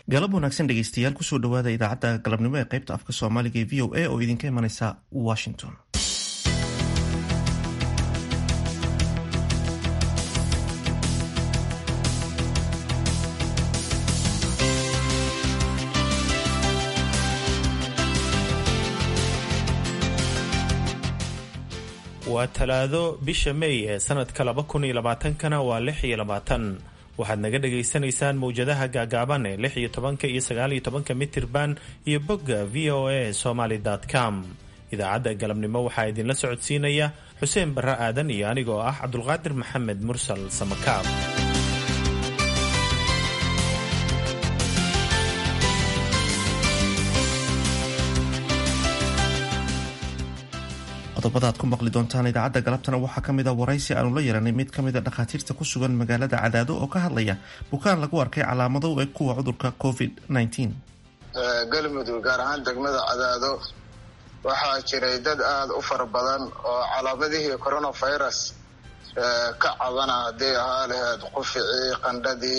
galab wanaagsan dhegeystayaal kusoo dhawaada idaacadda galabnimo ee qaybta afka soomaaliga ee v o a oo idinka imaneysa washington waa talaado bisha may ee sanadka laba kun iyo labaatankana waa lix iyo labaatan waxaad naga dhagaysanaysaan mawjadaha gaagaaban ee lix iyo tobanka iyo sagaal iyo tobanka mitirban iyo bogga v o a somaly com idaacadda galabnimo waxaa idinla socodsiinaya xuseen barre aadan iyo anigoo ah cabdulqaadir maxamed mursal samakaab qodobada aad ku maqli doontaan idaacadda galabtana waxaa ka mid a waraysi aanu la yeelanay mid ka mid a dhakhaatiirta ku sugan magaalada cadaado oo ka hadlaya bukaan lagu arkay calaamado u eg kuwa cudurka covid galmudug gaar ahaan degmada cadaado waxaa jiray dad aada u fara badan oo calaamadihii coronavirus ka cabana hadday ahaa laheyd quficii qandhadii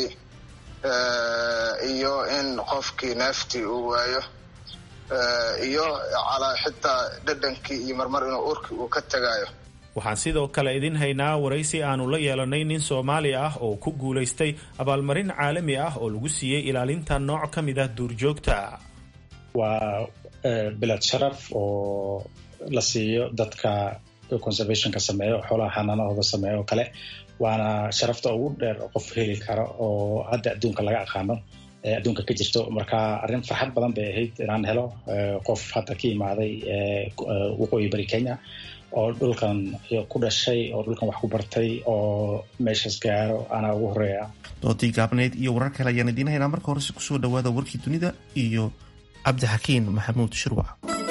iyo in qofkii neeftii uu waayo iyo xitaa dhadhankii iyo marmar inuu urkii uu ka tagayo waxaan sidoo kale idin haynaa waraysi aanu la yeelanay nin soomaali ah oo ku guulaystay abaalmarin caalami ah oo lagu siiyey ilaalinta nooc ka mid ah duurjoogta waa bilad sharaf oo la siiyo dadka conservationka sameeyo xoolaha xanaanahooda sameeyo oo kale waana sharafta ugu dheer qof heli kara oo hadda adduunka laga aqaano adduunka ka jirto marka arrin farxad badan bay ahayd inaan helo qof hadda ka imaaday waqooyi bari kenya oo dhulkan ku dhashay oo dhulkan wax ku bartay oo meeshaas gaaro anaa ugu horeeya doodii gaabneyd iyo warar kale ayaan idiin haynaa marka horese kusoo dhawaada warkii dunida iyo cabdixakiin maxamuud shirwac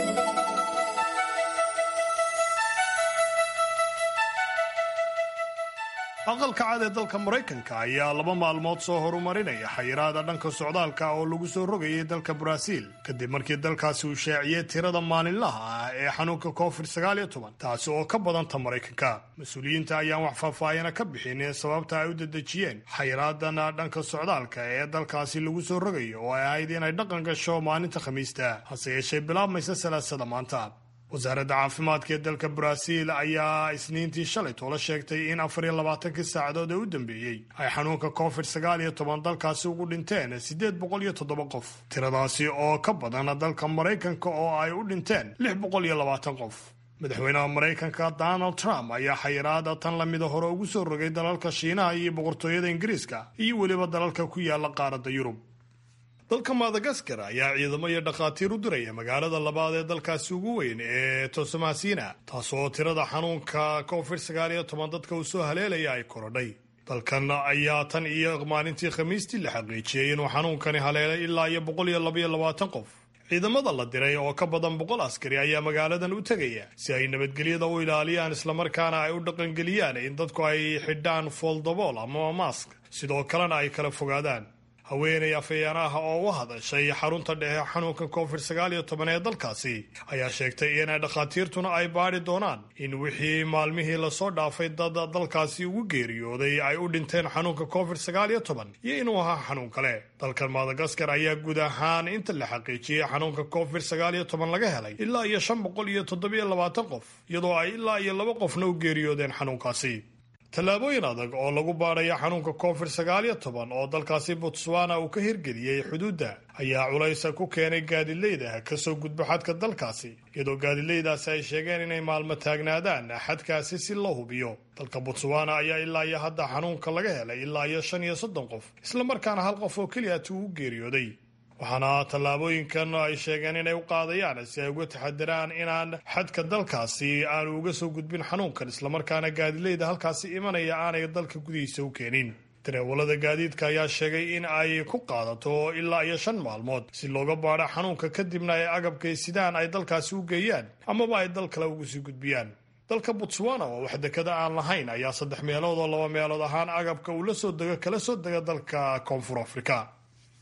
aqalka cad ee dalka maraykanka ayaa laba maalmood soo horumarinaya xayiraada dhanka socdaalka oo lagu soo rogayay dalka baraaziil kadib markii dalkaasi uu shaaciyey tirada maalinlaha ah ee xanuunka covid taasi oo ka badanta maraykanka mas-uuliyiinta ayaan wax faahfaahina ka bixin sababta ay u dedejiyeen xayiraadan dhanka socdaalka ee dalkaasi lagu soo rogayo oo ay ahayd inay dhaqan gasho maalinta khamiista hase yeeshee bilaabmaysa salaasada maanta wasaaradda caafimaadka ee dalka baraaziil ayaa isniintii shalay toola sheegtay in afar iyo labaatankii saacadood ee u dambeeyey ay xanuunka covid sagaal iyo toban dalkaasi ugu dhinteen siddeed boqol iyo toddoba qof tiradaasi oo ka badan dalka maraykanka oo ay u dhinteen lix boqol iyo labaatan qof madaxweynaha maraykanka donald trump ayaa xayiraada tan lamida hore ugu soo rogay dalalka shiinaha iyo boqortooyada ingiriiska iyo weliba dalalka ku yaala qaaradda yurub dalka madagaskar ayaa ciidamo iyo dhakhaatiir u diraya magaalada labaad ee dalkaasi ugu weyn ee tosamasina taasoo tirada xanuunka covid sagaal iyo toban dadka uu soo haleelaya ay korodhay dalkan ayaa tan iyo maalintii khamiistii la xaqiijiyey inuu xanuunkani haleelay ilaa iyo boqol iyo labaiyo labaatan qof ciidamada la diray oo ka badan boqol askari ayaa magaaladan u tegaya si ay nabadgelyada u ilaaliyaan islamarkaana ay u dhaqangeliyaan in dadku ay xidhaan fooldabool ama mask sidoo kalena ay kala fogaadaan haweenay afhayaanaha oo u hadashay xarunta dhexe xanuunka covid sagaal iyo toban ee dalkaasi ayaa sheegtay in dhakhaatiirtuna ay baadhi doonaan in wixii maalmihii lasoo dhaafay dad dalkaasi ugu geeriyooday ay u dhinteen xanuunka covid sagaal iyo toban iyo inuu ahaa xanuun kale dalkan madagaskar ayaa guud ahaan inta la xaqiijiyey xanuunka covid sagaal iyo toban laga helay ilaa iyo shan boqol iyo toddobiyo labaatan qof iyadoo ay ilaa iyo laba qofna u geeriyoodeen xanuunkaasi tallaabooyin adag oo lagu baadhaya xanuunka covid sagaal iyo toban oo dalkaasi botswana uu ka hirgeliyey xuduudda ayaa culaysa ku keenay gaadileyda kasoo gudbo xadka dalkaasi iyadoo gaadileydaasi ay sheegeen inay maalmo taagnaadaan xadkaasi si loo hubiyo dalka botswana ayaa ilaa iyo hadda xanuunka laga helay ilaa iyo shan iyo soddon qof islamarkaana hal qof oo keliya tuu u geeriyooday waxaana tallaabooyinkan ay sheegeen inay u qaadayaan si ay uga taxadiraan inaan xadka dalkaasi aanu uga soo gudbin xanuunkan islamarkaana gaadileyda halkaasi imanaya aanay dalka gudihiisa u keenin dareewalada gaadiidka ayaa sheegay in ay ku qaadato ilaa iyo shan maalmood si looga baadho xanuunka kadibna ay agabkay sidaan ay dalkaasi u geeyaan amaba ay dal kale ugu sii gudbiyaan dalka botswana oo wax dekada aan lahayn ayaa saddex meelood oo laba meelood ahaan agabka uu la soo dego kala soo dega dalka koonfur afrika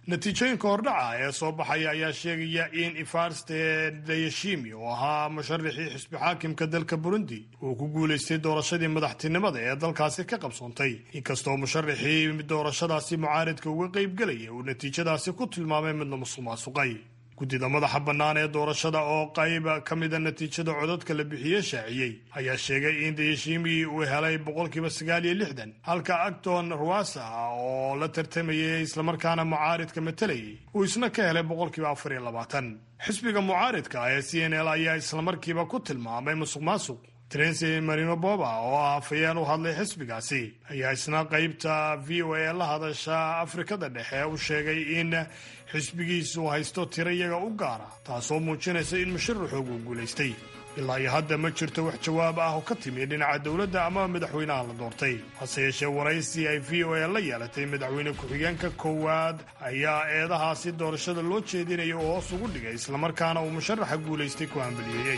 natiijooyinka hordhaca ee soo baxaya ayaa sheegaya in ifarste dayashimi oo ahaa musharaxii xisbi xaakimka dalka burundi uu ku guulaystay doorashadii madaxtinimada ee dalkaasi ka qabsoontay inkastoo musharaxii doorashadaasi mucaaridka uga qaybgelaya uu natiijadaasi ku tilmaamay midna musuq maasuqay guddida madaxa bannaan ee doorashada oo qayb ka mida natiijada codadka la bixiye shaaciyey ayaa sheegay in dayashimi uu helay boqolkiiba sagaal iyo lixdan halka acton ruasa oo la tartamayay islamarkaana mucaaridka matalayay uu isna ka helay boqolkiiba afar iyo labaatan xisbiga mucaaridka ee c n l ayaa islamarkiiba ku tilmaamay musuq maasuq trency marino boba oo ah afayeen u hadlay xisbigaasi ayaa isna qaybta v o a la hadasha afrikada dhexe u sheegay in xisbigiisu haysto tiro iyaga u gaara taasoo muujinaysa in musharaxoogu guulaystay ilaa iyo hadda ma jirto wax jawaab ah oo ka timi dhinaca dowladda ama madaxweynaha la doortay hase yeeshee waraysi ay v o a la yeelatay madaxweyne ku-xigeenka koowaad ayaa eedahaasi doorashada loo jeedinaya oo hoos ugu dhigay islamarkaana uu musharaxa guulaystay ku hambaliyeeyey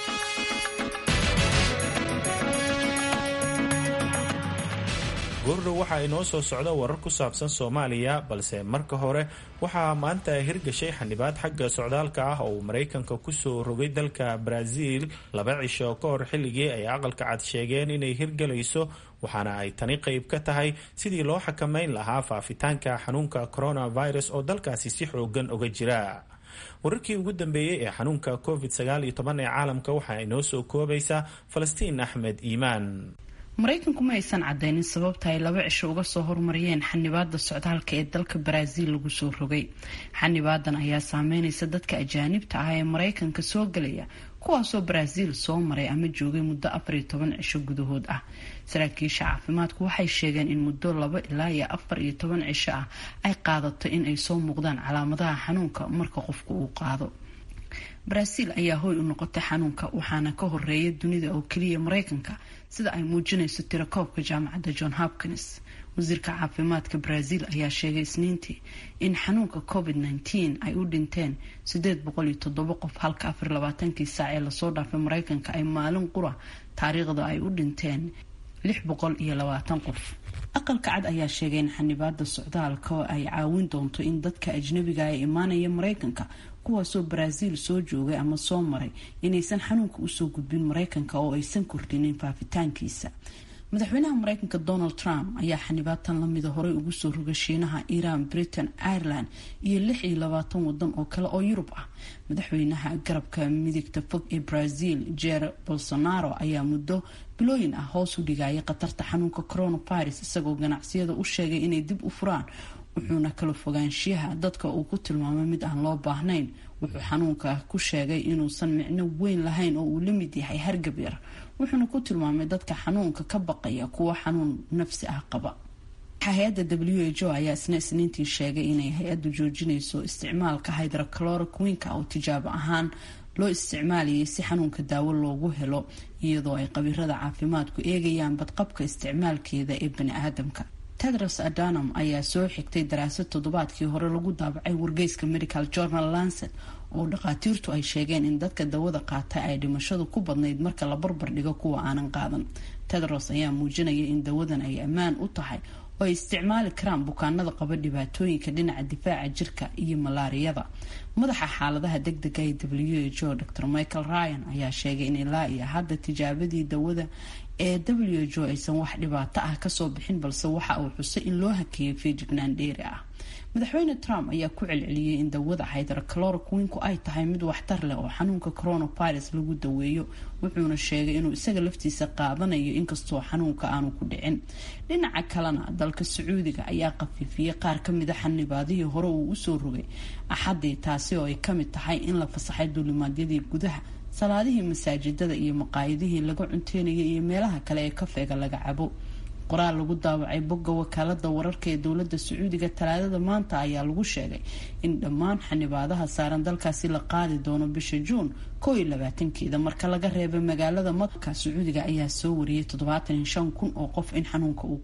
goordhow waxaa inoo soo socda warar ku saabsan soomaaliya balse marka hore waxaa maanta hirgashay xanibaad xagga socdaalka ah oo uu maraykanka kusoo rogay dalka baraaziil laba cisho ka hor xilligii ay aqalka cad sheegeen inay hirgalayso waxaana ay tani qayb ka tahay sidii loo xakameyn lahaa faafitaanka xanuunka coronavirus oo dalkaasi si xoogan uga jira wararkii ugu dambeeyey ee xanuunka covid sagaal iyo toban ee caalamka waxaa inoo soo koobaysa falastiin axmed iimaan maraykanku ma aysan cadeynin sababta ay laba cisho uga soo hormariyeen xanibaada socdaalka ee dalka baraaziil lagu soo rogay xanibaadan ayaa saameynaysa dadka ajaanibta ah ee maraykanka soo galaya kuwaasoo baraaziil soo maray ama joogay muddo afar iyo toban cisho gudahood ah saraakiisha caafimaadku waxay sheegeen in muddo laba ilaa iyo afar iyo toban cisho ah ay qaadato in ay soo muuqdaan calaamadaha xanuunka marka qofku uu qaado baraaziil ayaa hoy u noqotay xanuunka waxaana ka horeeya dunida oo keliya maraykanka sida ay muujinayso tirakoobka jaamacadda john hopkins wasiirka caafimaadka brazil ayaa sheegay isniintii in xanuunka covid -19 ay u dhinteen sideed boqol iyo toddoba qof halka afar labaatankii saac ee lasoo dhaafay mareykanka ay maalin qura taariikhda ay u dhinteen lix boqol iyo labaatan qof aqalka cad ayaa sheegay in xanibaada socdaalka oo ay caawin doonto in dadka ajnabiga ee imaanaya mareykanka kuwaasoo baraaziil soo joogay ama soo maray inaysan xanuunka usoo gudbin mareykanka oo aysan kordhinin faafitaankiisa madaxweynaha mareykanka donald trump ayaa xanibaatan lamida horey ugu soo rogay shiinaha iran britain ireland iyo lix iyo labaatan wadan oo kale oo yurub ah madaxweynaha garabka midigta fog ee brazil jer bolsonaro ayaa muddo bilooyin ah hoos u dhigaya khatarta xanuunka coronavirus isagoo ganacsiyada u sheegay inay dib u furaan wuxuuna kala fogaanshiyaha dadka uu ku tilmaamay mid aan loo baahnayn wuxuu xanuunka ku sheegay inuusan micno weyn lahayn oo uu la mid yahay hargab yar wuxuuna ku tilmaamay dadka xanuunka ka baqaya kuwa xanuun nafsi ah qaba hay-adda w h o ayaa isna isniintii sheegay inay hay-addu joojinayso isticmaalka hydrocloroquinka oo tijaabo ahaan loo isticmaalayay si xanuunka daawo loogu helo iyadoo ay qabiirada caafimaadku eegayaan badqabka isticmaalkeeda ee bani aadamka tedros adanam ayaa soo xigtay daraasad toddobaadkii hore lagu daabacay wargeyska medical journal lancet oo dhakhaatiirtu ay sheegeen in dadka dawada qaata ay dhimashadu ku badnayd marka la barbar dhigo kuwa aanan qaadan tedros ayaa muujinaya in dawadan ay ammaan u tahay oo ay isticmaali karaan bukaanada qaba dhibaatooyinka dhinaca difaaca jirka iyo malaariyada madaxa xaaladaha degdega ee w h o dr michael ryan ayaa sheegay in ilaa iyo hadda tijaabadii dawada ee w h o aysan wax dhibaato ah kasoo bixin balse waxa uu xusay in loo hakeeyo feejignaan dheeri ah madaxweyne trump ayaa ku celceliyey in dawada hydrocloroquinku ay tahay mid waxtar leh oo xanuunka coronavirus lagu daweeyo wuxuuna sheegay inuu isaga laftiisa qaadanayo inkastoo xanuunka aanu ku dhicin dhinaca kalena dalka sacuudiga ayaa khafiifiyey qaar kamida xanibaadihii hore uu usoo rogay axadii taasi oo ay kamid tahay in la fasaxay duulimaadyadii gudaha salaadihii masaajidada iyo maqaayadihii laga cunteynayay iyo meelaha kale ee kafeega laga cabo qoraal lagu daawacay bogga wakaalada wararka ee dowlada sacuudiga talaadada maanta ayaa lagu sheegay in dhammaan xanibaadaha saaran dalkaasi la qaadi doono bisha juun koo iyo labaatankeeda marka laga reebay magaalada maka sacuudiga ayaa soo wariyay toddobaatan iyo shan kun oo qof in xanuunka uu ku dhacay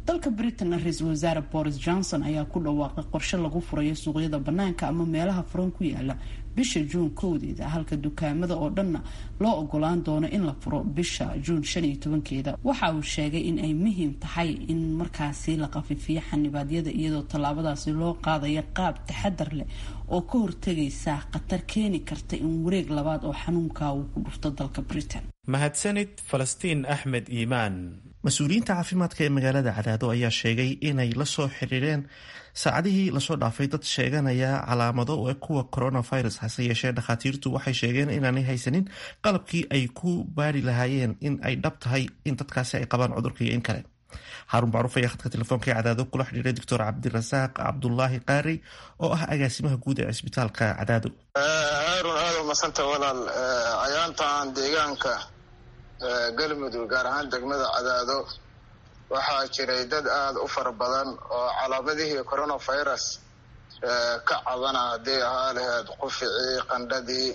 dalka britain ra-iisul wasaare boris johnson ayaa ku dhawaaqay qorshe lagu furayo suuqyada banaanka ama meelaha furan ku yaala bisha juun kowdeeda halka dukaamada oo dhanna loo ogolaan doono in la furo bisha juun shan iyo tobankeeda waxa uu sheegay in ay muhiim tahay in markaasi la qafifiyo xanibaadyada iyadoo tallaabadaasi loo qaadayo qaab taxadar leh oo ka hortegaysa khatar keeni karta in wareeg labaad oo xanuunka uu ku dhufto dalka britain mahadsanid falastiin axmed iimaan mas-uuliyiinta caafimaadka ee magaalada cadaado ayaa sheegay inay la soo xiriireen saacadihii lasoo dhaafay dad sheeganaya calaamado ee kuwa coronavirus hase yeeshee dhakhaatiirtu waxay sheegeen inaanay haysanin qalabkii ay ku baari lahaayeen in ay dhab tahay in dadkaasi ay qabaan cudurka iyo in kale xaarun macruuf ayaa khadka telefoonka ee cadaado kula xidhiiray doctor cabdirasaaq cabdulaahi qaari oo ah agaasimaha guud ee cisbitaalka cadaado haarun aada u masanta walaal cayaantan deegaanka galmudug gaar ahaan degmada cadaado waxaa jiray dad aada u fara badan oo calaamadihii coronavirus ka cabana haddii ahaa laheyd quficii qandhadii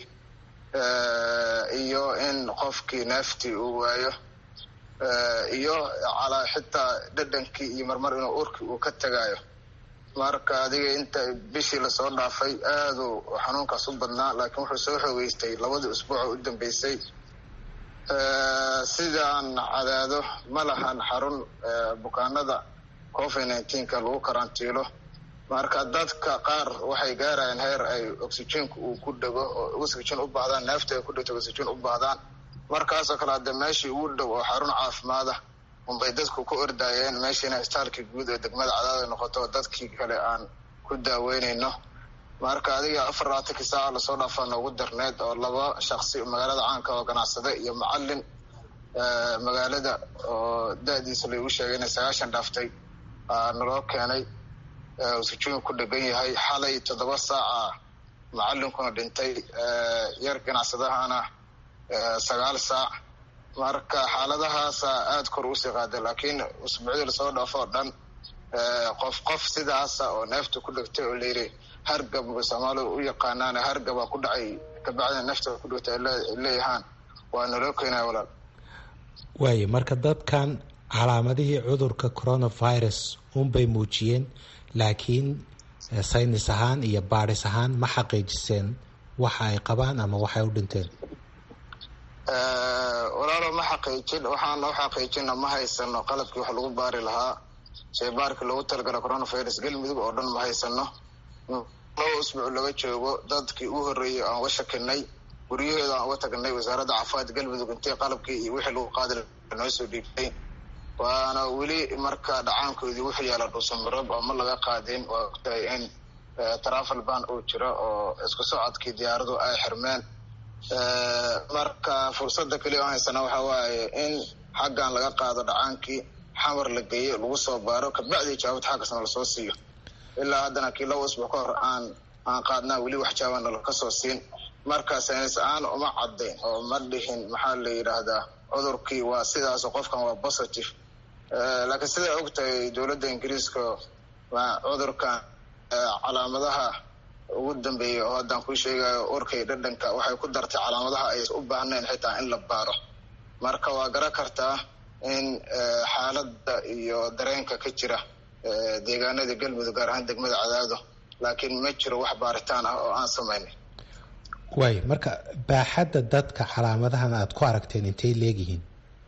iyo in qofkii neeftii uu waayo iyo xitaa dhadhankii iyo marmar inuu urkii uu ka tagayo marka adiga inta bishii lasoo dhaafay aaduu xanuunkaas u badnaa laakiin wuxuu soo xoogeystay labadii usbuuc u dambeysay sidaan cadaado ma lahan xarun bukaanada covid nineteenka lagu karantiilo marka dadka qaar waxay gaarayaan heer ay oxygenka uu ku dhego oo oxygen u baahdaan neefta ay ku dhegto oxygen u baahdaan markaasoo kale hadde meeshii ugu dhow oo xarun caafimaada unbay dadku ku ordaayeen meeshiina istaalkii guud ee degmada cadaado noqoto dadkii kale aan ku daaweynayno marka adiga afar labaatankii saaca lasoo dhaafaa noogu darneed oo laba shaksi magaalada caanka oo ganacsade iyo macalin magaalada oo da-diisa laigu sheegay inay sagaashan dhaaftay naloo keenay usujuun ku dhegan yahay xalay toddoba saaca macalinkuna dhintay yar ganacsadahana sagaal saac marka xaaladahaasa aada kor usii qaaday laakiin usbuucdii lasoo dhaafo oo dhan qof qof sidaasa oo neefta ku dhegtay oo layiri hargab soomaalidu u yaqaanaan hargabaa ku dhacay kabacdina neefta ku dhegtay ay leeyahaan waa naloo keenaya walaal waayo marka dadkan calaamadihii cudurka coronavirus unbay muujiyeen laakiin saynis ahaan iyo baadhis ahaan ma xaqiijiseen waxa ay qabaan ama waxay u dhinteen walaalo ma xaqiijin waxaan u xaqiijina ma haysano qalabkii wax lagu baari lahaa sheybaarkii loogu talagala coronavirus galmudug oo dhan ma haysano laba usbuuc laga joogo dadkii u horreeyey aan uga shakinay guryahooda aan uga tagnay wasaaradda caafimaadka galmudug intay qalabkii iyo wixii lagu qaadi noo soo dhiibtay waana weli marka dhacaankoodii wuxuu yaala dhuusamarob oo ma laga qaadin waa ogtahay in travel ban uu jiro oo isku socodkii diyaaradu ay xirmeen marka fursadda keliya aan haysana waxa waaye in xaggan laga qaado dhacaankii xamar la geeyo lagu soo baaro kabacdii jawaabad xaggasna lasoo siiyo ilaa haddana kii laba usbuuc ka hor aan aan qaadnaa weli wax jawaabana laka soo siin marka saynis aan uma caddayn oo ma dhihin maxaa la yidhaahdaa cudurkii waa sidaas qofkan waa positive laakiin siday og tahay dowladda ingiriiska cudurkan calaamadaha ugu dambeeyay oo haddaan kuu sheegayo urkay dhadhanka waxay ku dartay calaamadaha ay u baahnayn xitaa in la baaro marka waa garan kartaa in xaaladda iyo dareenka ka jira deegaanada galmudug gaar ahaan degmada cadaado laakiin ma jiro wax baaritaan ah oo aan samaynay waayo marka baaxadda dadka calaamadahan aada ku aragteen intay leegyihiin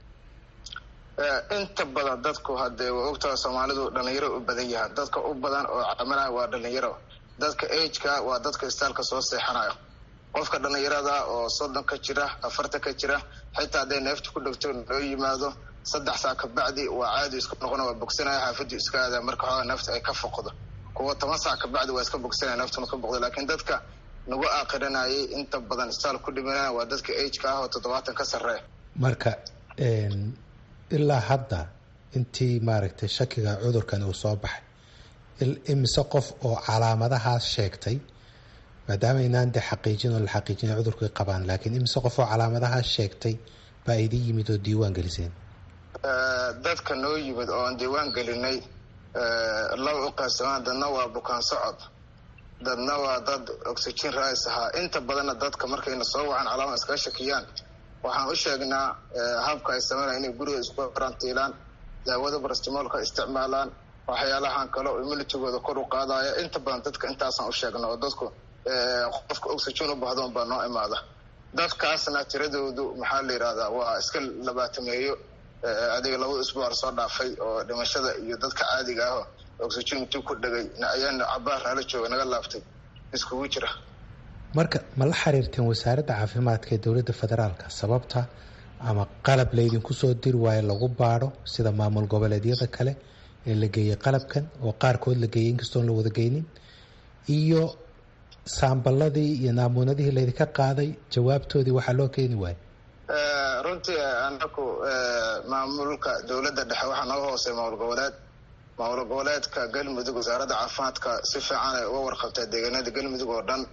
inta badan dadku hadee waa ogtaha soomaalidu dhalinyaro u badan yahaan dadka u badan oo calaamadaha waa dhalinyaro dadka ageka waa dadka istaalka soo seexanayo qofka dhalinyarada oo soddon ka jira afartan ka jira xitaa hadday neefta ku dhegto loo yimaado saddex saa kabacdi waa caadi isku noqona waa bogsanaya xaafaddu iska aada marka xoogaa neefta ay ka foqdo kuwa toban saac kabacdi waa iska bogsanaya neeftuna ka boqdo laakiin dadka nagu aaqiranayay inta badan istaal ku dhimanaya waa dadka ageka ah oo toddobaatan ka sarreeya marka ilaa hadda intii maaragtay shakiga cudurkan uu soo baxay imise qof oo calaamadahaas sheegtay maadaama inaan de xaqiijin oo la xaqiijina cudurkay qabaan laakiin imise qof oo calaamadahaas sheegtay baa idin yimid oo diiwaan geliseen dadka noo yimid oo aan diiwaan gelinay laba u qaybsamaan dadna waa bukaan socod dadna waa dad oxygen rais ahaa inta badanna dadka markayna soo wacan calaama iskaga shakiyaan waxaan u sheegnaa habka ay sameynaya inay guriga isku karantiilaan daawada barastimoolka isticmaalaan waxyaalahan kale oo immunitigooda kor u qaadaya inta badan dadka intaasaan u sheegna oo dadku qofka oxygen u bahdoon baa noo imaada dadkaasna tiradoodu maxaa la yidhahdaa waa iska labaatameeyo adiga labada isbuuc soo dhaafay oo dhimashada iyo dadka caadiga ah oxygen intuu ku dhegay ayaana cabaar nala jooga naga laaftay iskugu jira marka ma la xiriirteen wasaaradda caafimaadka ee dowladda federaalka sababta ama qalab laydinku soo diri waayo lagu baadho sida maamul goboleedyada kale ee la geeyey qalabkan oo qaarkood la geeyey inkastoon la wada geynin iyo saamballadii iyo naamuunadihii laydinka qaaday jawaabtoodii waxaa loo keeni waayo runtii anaku maamulka dowladda dhexe waxaa naga hoosey maamul goboleed maamul goboleedka galmudug wasaaradda caafimaadka si fiican ay uga warqabtaa deegaanada galmudug oo dhan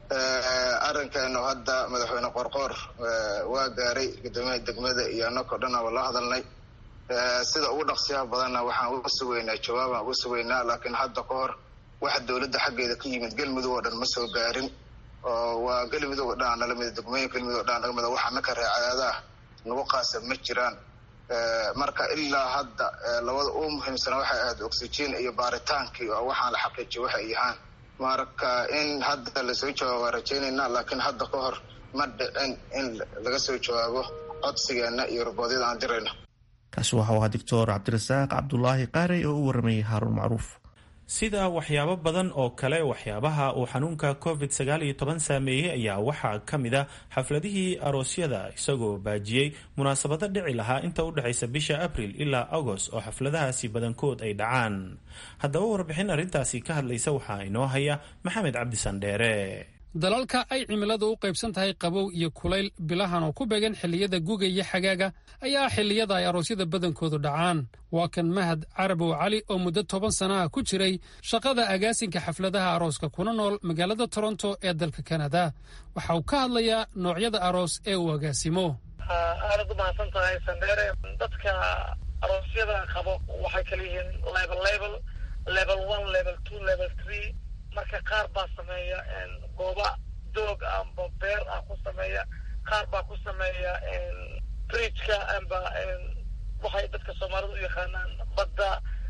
arrinkeenu hadda madaxweyne qorqoor waa gaaray guddoomiyaha degmada iyo anakao dhan aba la hadalnay sida ugu dhaqsiyaha badanna waxaan uga sugaynaa jawaabaan uga sugaynaa laakiin hadda ka hor waxa dowladda xaggeeda ka yimid galmudug oo dhan ma soo gaarin oo waa galmudug oo dhan nala mida degmooyin galmudug oo dhan naga mida waxa naka reecadaada nagu qaasa ma jiraan marka ilaa hadda labada ugu muhiimsana waxay ahayd oxygen iyo baaritaankii oo waxaan la xaqiijiya waxay yahaan marka in hadda lasoo jawaabo waa rajaynaynaa laakiin hadda ka hor ma dhicin in laga soo jawaabo codsigeena iyo roboodyada aan dirayno kaasi waxau ahaa doctor cabdirasaaq cabdulaahi qaarey oo u waramayay haaruun macruuf sida waxyaabo badan oo kale waxyaabaha uu xanuunka covid sagaal iyo toban saameeyey ayaa waxaa ka mid a xafladihii aroosyada isagoo baajiyey munaasabado dhici lahaa inta u dhexaysa bisha abril ilaa agost oo xafladahaasi badankood ay dhacaan haddaba warbixin arrintaasi ka hadlaysa waxaa inoo haya maxamed cabdi sandheere dalalka ay cimiladu u qaybsan tahay qabow iyo kulayl bilahan oo ku beegan xilliyada guga iyo xagaaga ayaa xilliyada ay aroosyada badankoodu dhacaan waa kan mahad carabow cali oo muddo toban sanaha ku jiray shaqada agaasinka xafladaha arooska kuna nool magaalada toronto ee dalka kanada waxa uu ka hadlayaa noocyada aroos ee uu agaasimo aadad u mahadsan tahay sandheere dadka aroosyada qabo waxay kala yihiin level level level one level two level three marka qaar baa sameeya gooba doog amba beer ah ku sameeya qaar baa ku sameeya bridgeka amba waxay dadka soomaalida u yaqaanaan badda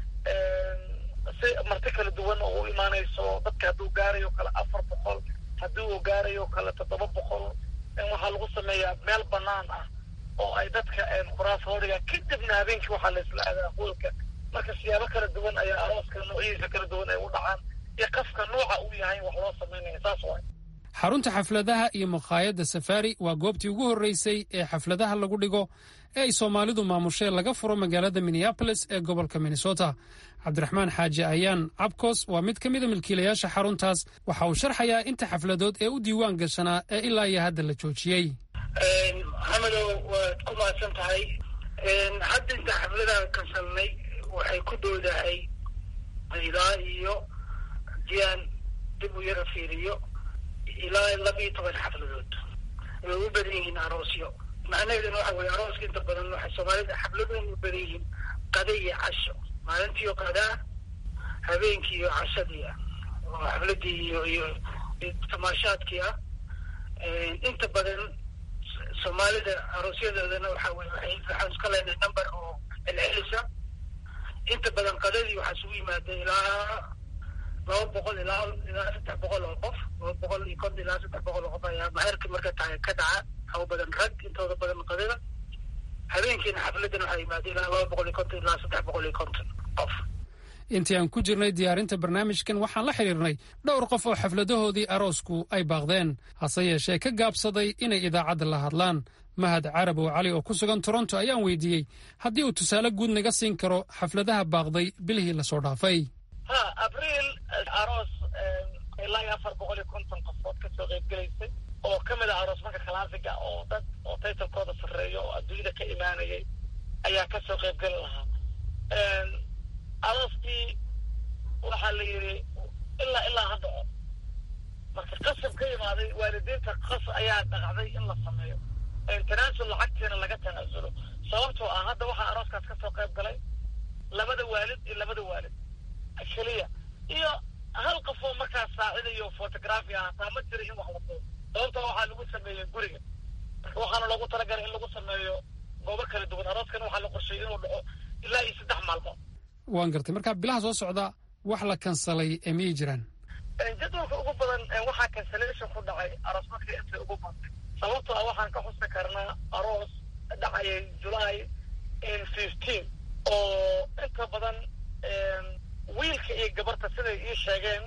si marti kala duwan oo u imaanayso dadka hadduu gaarayo kale afar boqol haddii uu gaarayo kale toddoba boqol waxaa lagu sameeyaa meel banaan ah oo ay dadka kuraas hoodhiga kadibna habeenkii waxaa la isla aadaa hoolka marka siyaabo kala duwan ayaa arooska noocyadiisa kala duwan ay u dhacaan iyo qafka nooca uu yahay wax loo samaynaya saas waay xarunta xafladaha iyo makhaayadda safari waa goobtii ugu horreysay ee xafladaha lagu dhigo ee ay soomaalidu maamushee laga furo magaalada minneabolis ee gobolka minnesota cabdiraxmaan xaaji ayaan cabkos waa mid ka mida milkiilayaasha xaruntaas waxa uu sharxayaa inta xafladood ee u diiwaan gashanaa ee ilaa iyo hadda la joojiyey maxamedow waad ku mahadsan tahay hadda inta xafladaha kansalnay waxay ku dhowdahay ilaa iyo diaan dib u yara fiiriyo ilaa laba iyo toban xafladood way u badan yihiin aroosyo macnaheeduna waxa weye arooska inta badan waxay soomaalida xafladoon u badan yihiin qada iyo casho maalintiiyo qadaa habeenkii iyo cashadii ah oo xafladii iyo iyo tamaashaadkii ah inta badan soomaalida aroosyadoodana waxa weye waay waxaan iska leenahay number oo celcelisa inta badan qadadii waxaa isugu yimaada ilaa laba boqol ilaa ilaa saddex boqol oo qof laba boqol iyo konton ilaa saddex boqol oo qof ayaa maherka marka tahay ka dhaca haw badan rag intooda badan qadada habeenkiina xafladan waxaa yimaada ilaa laba boqol iyo konton ilaa saddex boqol iyo konton qof intii aan ku jirnay diyaarinta barnaamijkan waxaan la xidhiirnay dhowr qof oo xafladahoodii aroosku ay baaqdeen hase yeeshee ka gaabsaday inay idaacadda la hadlaan mahad carabow cali oo ku sugan toronto ayaan weydiiyey haddii uu tusaale guud naga siin karo xafladaha baaqday bilihii lasoo dhaafay ha abriil aroos ilaa iyo afar boqol iyo konton qofood kasoo qaybgelaysay oo ka mid ah aroos marka kalaasiga oo dad oo taytalkooda sarreeya oo adduunyada ka imaanayay ayaa kasoo qaybgeli lahaa arooskii waxaa la yidhi ilaa ilaa ha dhaco marka qasab ka imaaday waalidiinta qas ayaa dhaqacday in la sameeyo tanaasul lacagtiina laga tanaasulo sababtoo ah hadda waxaa arooskaas kasoo qayb galay labada waalid iyo labada waalid keliya iyo hal qof oo markaas saacidayo photography ah hataa ma jira in wax la duubo sababta waxaa lagu sameeyey guriga marka waxaana loogu talagalay in lagu sameeyo goobo kala duwan arooskana waxaa la qorsheeyey inuu dhaco ilaa iyo saddex maalmood waan gartay marka bilaha soo socda wax la kansalay ee miyay jiraan jadwalka ugu badan waxaa cancellation ku dhacay aroos markii intay ugu badtay sababtoo ah waxaan ka xusi karnaa aroos dhacayay july fifteen oo inta badan wiilka iyo gabarta siday ii sheegeen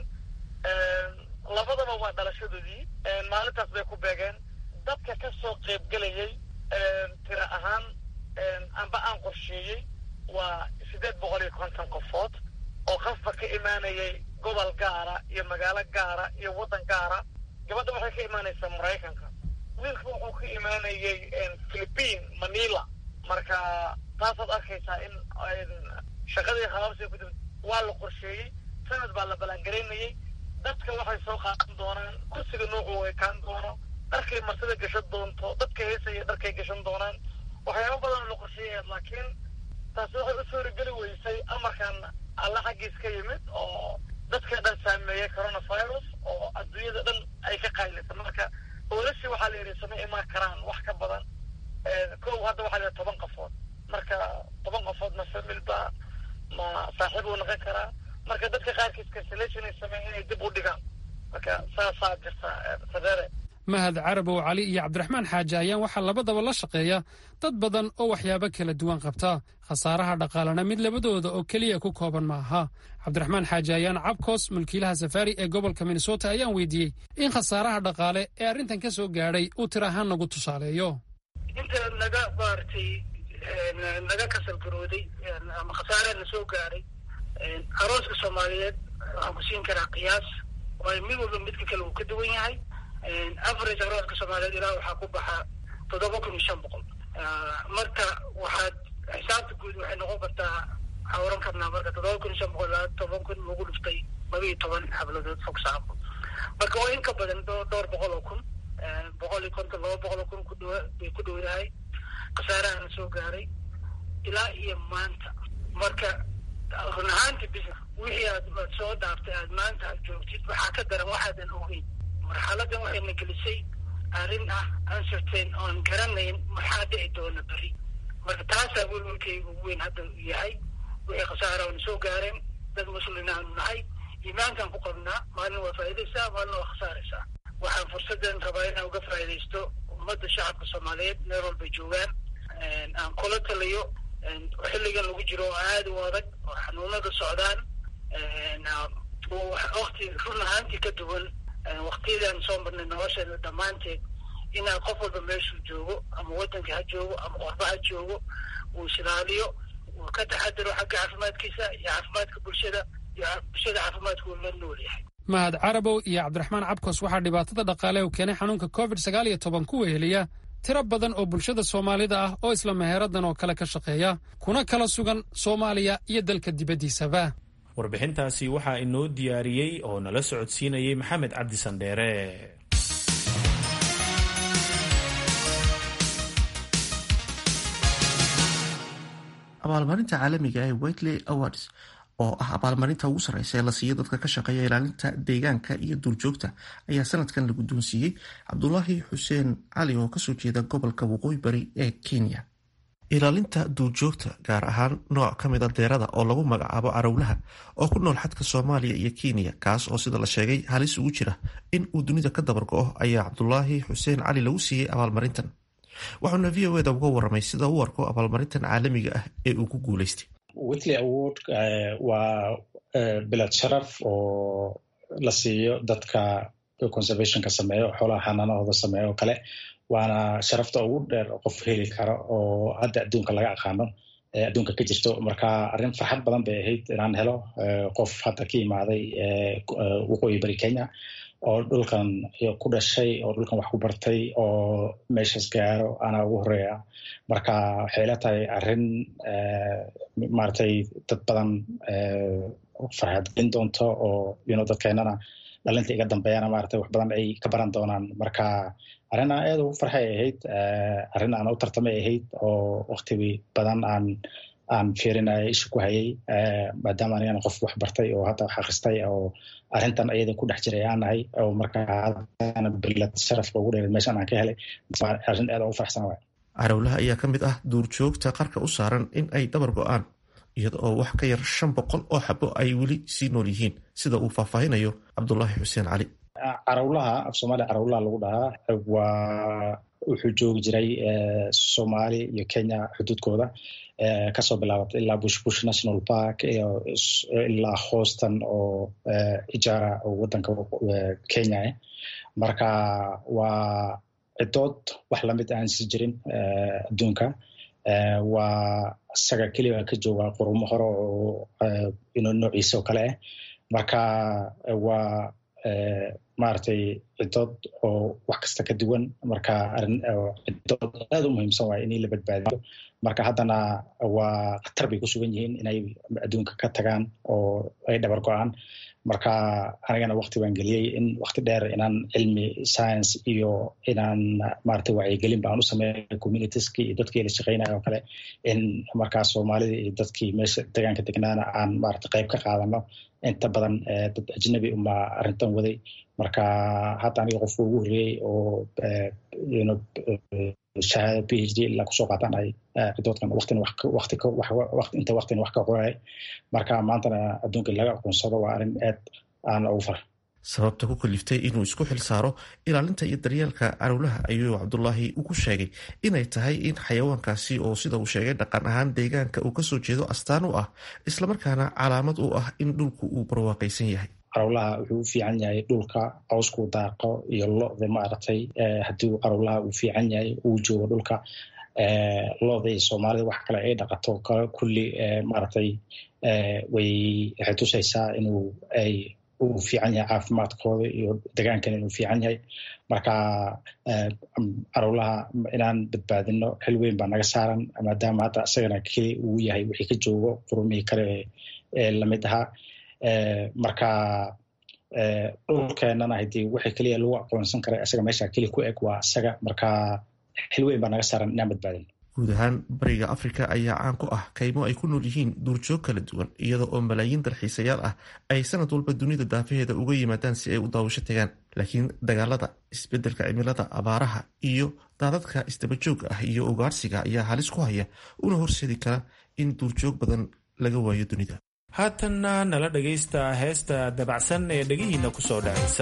labadaba waa dhalashadoodii maalintaas bay ku beegeen dadka ka soo qaybgelayay tira ahaan amba aan qorsheeyey waa siddeed boqol iyo konton qofood oo qasba ka imaanayay gobol gaara iyo magaalo gaara iyo waddan gaara gabadha waxay ka imaanaysaa maraykanka wiilka wuxuu ka imaanayay philippine manila marka taasaad arkaysaa in shaqadii habaabsi ku waa la qorsheeyey sanad baa la ballaangaraynayay dadka waxay soo qaadan doonaan kursiga noocu ekaan doono dharkay marsida gashan doonto dadka heesaya dharkay gashan doonaan waxyaaba badan la qorsheeyayaa laakiin taasi waxay u suurageli weysay amarkan alla xaggiis ka yimid oo dadka dhan saameeyay coronavirus oo adduunyada dhan ay ka qaylisa marka oolashii waxaa la yidhi sama imaan karaan wax ka badan kow hadda waxaa la yidhi toban qofood marka toban qofood ma famil ba ma saaxiib uu noqon karaa marka dadka qaarkiis cancellation ay sameeyeen inay dib u dhigaan marka saasaa jirta sareere mahad carabow cali iyo cabdiraxmaan xaaji ayaan waxaa labadaba la shaqeeya dad badan oo waxyaabo kala duwan qabta khasaaraha dhaqaalena mid labadooda oo keliya ku kooban ma aha cabdiraxmaan xaaji ayaan cabkoos mulkiilaha safaari ee gobolka minnesota ayaan weydiiyey in khasaaraha dhaqaale ee arrintan ka soo gaadhay uu tir ahaan nagu tusaaleeyo inta naga maaragtay naga kasalgarooday ama khasaaraha na soo gaadhay arooska soomaaliyeed waxaan ku siin karaa qiyaas waayo mid walba midka kale uu ka duwan yahay average arooska soomaaliyeed ilaa waxaa ku baxa toddoba kun iyo shan boqol marka waxaad xisaabta guud waxay noqon kartaa waxaa oran karnaa marka toddoba kun iyo shan boqol ilaa toban kun lagu dhuftay laba iyo toban xabladood fog saabo marka waa in ka badan dhowr boqol oo kun boqol iyo konton laba boqol oo kun kudhawa bay ku dhowdahay khasaarahana soo gaaray ilaa iyo maanta marka run ahaanti business wixii aad aad soo dhaaftay aad maanta aad joogtid waxaa ka daran waxaadan ogeyn marxaladan waxayna gelisay arrin ah uncertain oon garanayn maxaa dhici doona beri marka taasaa welwelkayga ugu weyn hadda yahay wixii khasaara oona soo gaareen dad muslin aanu nahay iimaankaan ku qabnaa maalin waa faa'idaysaa maalin waa khasaaraysaa waxaan fursaddan rabaa inaan uga faa'idaysto ummadda shacabka soomaaliyeed meel walbay joogaan aan kula taliyo xilligan lagu jiro oo aada u adag oo xanuunada socdaan wakti run ahaantii ka duwan waktiyadaan soo marnay nolosheena dhammaanteed inaa qof walba meeshuu joogo ama waddanka ha joogo ama qorba ha joogo uu isilaaliyo uu ka taxadaro xagga caafimaadkiisa iyo caafimaadka bulshada iyo bulshada caafimaadka uu la nool yahay mahad carabow iyo cabdiraxmaan cabkos waxaa dhibaatada dhaqaale u keenay xanuunka covid sagaal iyo toban ku weheliya tiro badan oo bulshada soomaalida ah oo isla meheeradan oo kale ka shaqeeya kuna kala sugan soomaaliya iyo dalka dibaddiisaba warbixintaasi waxaa inoo diyaariyey oo nala socodsiinayay maxamed cabdi sandheere abaalmarinta caalamiga ee whitley awards oo ah abaalmarinta ugu sarreysa ee la siiyo dadka ka shaqeeya ilaalinta deegaanka iyo duurjoogta ayaa sanadkan la guddoonsiiyey cabdulaahi xuseen cali oo kasoo jeeda gobolka waqooyi bari ee kenya ilaalinta duurjoogta gaar ahaan nooc ka mida deerada oo lagu magacaabo carowlaha oo ku nool xadka soomaaliya iyo kenya kaas oo sida la sheegay halis ugu jira in uu dunida ka dabar go-o ayaa cabdulaahi xuseen cali lagu siiyey abaalmarintan waxauna v o eda uga waramay sida u arko abaalmarintan caalamiga ah ee uu ku guuleystay whitley award waa bilad sharaf oo la siiyo dadka conservationka sameeyo xoolaha xanaanahooda sameeyo oo kale waana sharafta ugu dheer qof heli karo oo hadda adduunka laga aqaano ee adduunka ka jirto marka arrin farxad badan bay ahayd inaan helo qof hadda ka imaaday waqooyi bari kenya oo dhulkan ku dhashay oo dhulkan wax ku bartay oo meeshaas gaaro anaa ugu horeeya marka waxay la tahay arrin maratay dad badan farxadgelin doonto oo yno dadkeenana dhalinta iga dambeeyana maratay wax badan ay ka baran doonaan marka arrin aan aad ugu farxay ahayd arrin aan u tartamay ahayd oo wakti badan aan aan fiirinaya isha ku hayay maadaama anigana qof wax bartay oo hadda wax akhristay oo arrintan ayada ku dhex jiray aan nahay oo marka haddana bilad sharafka ugu dheereed meeshan aan ka helay arrin aad ugu faraxsan waay carowlaha ayaa ka mid ah duurjoogta qarka u saaran in ay dabar go-aan iyada oo wax ka yar shan boqol oo xabo ay weli sii nool yihiin sida uu faahfaahinayo cabdulaahi xuseen cali carawlaha af soomaaliya carawlaha lagu dhahaa waa wuxuu joogi jiray soomaali iyo kenya xuduudkooda kasoo bilaabatay ilaa bush bush national park ilaa houston oo ijaara oo wadanka kenya ah marka waa cidood wax lamid aan si jirin adduunka waa isaga keliya ka jooga qurumo hore oo noociisa oo kale ah marka waa maaragtay cidood oo wax kasta ka duwan marka cidood aad u muhiimsan waay in la badbaadiyo marka haddana waa khatar bay ku sugan yihiin inay adduunka ka tagaan oo ay dhabar go-aan marka anigana wakti baan geliyey in wakti dheer inaan cilmi science iyo inaan maaragtay wacyigelin baan u sameeya communitieski iyo dadkii la shaqeynaya oo kale in markaa soomaalida iyo dadkii meesha deegaanka degnaana aan maaragtay qayb ka qaadano inta badan dad ajnabi uma arrintan waday marka hadda aniga qofka ugu horreeyey oo shahaada p h d ilaa kusoo qaataan ay cidoodkan waqtina waqti inta waqtina wax ka qoray marka maantana adduunka laga aqoonsado waa arrin aad aan ugu fara sababta ku kaliftay inuu isku xil saaro ilaalinta iyo daryeelka carowlaha ayuu cabdulaahi ugu sheegay inay tahay in xayawaankaasi oo sida uu sheegay dhaqan ahaan deegaanka uu kasoo jeedo astaan u ah islamarkaana calaamad u ah in dhulku uu barwaaqaysan yahay carowlaha wuxuu u fiican yahay dhulka cawskuu daaqo iyo lo-da maaragtay haddii carowlaha uu fiican yahay uu joogo dhulka lo-da iyo soomaalida wax kale ay dhaqato kulli maaragtay way waxay tusaysaa inuu ay uu fiican yahay caafimaadkooda iyo degaankan inuu fiican yahay marka carowlaha inaan badbaadino xil weyn baa naga saaran maadaama hadda isagana keli uu yahay wixii ka joogo qurumihii kale ee lamid ahaa marka dhulkeenana hadii wixii keliya lagu aqoonsan kara isaga meesha keli ku eg waa isaga marka xil weyn baa naga saaran inaan badbaadino guud ahaan bariga afrika ayaa caan ku ah kaymo ay ku nool yihiin duurjoog kala duwan iyada oo malaayiin dalxiisayaal ah ay sanad walba dunida daafaheeda uga yimaadaan si ay u daawasho tagaan laakiin dagaalada isbedelka cimilada abaaraha iyo daadadka isdabajooga ah iyo ugaarsiga ayaa halis ku haya una horseedi kara in duurjoog badan laga waayo dunida haatanna nala dhagaysta heesta dabacsan ee dhegihiinna ku soo dhacaysa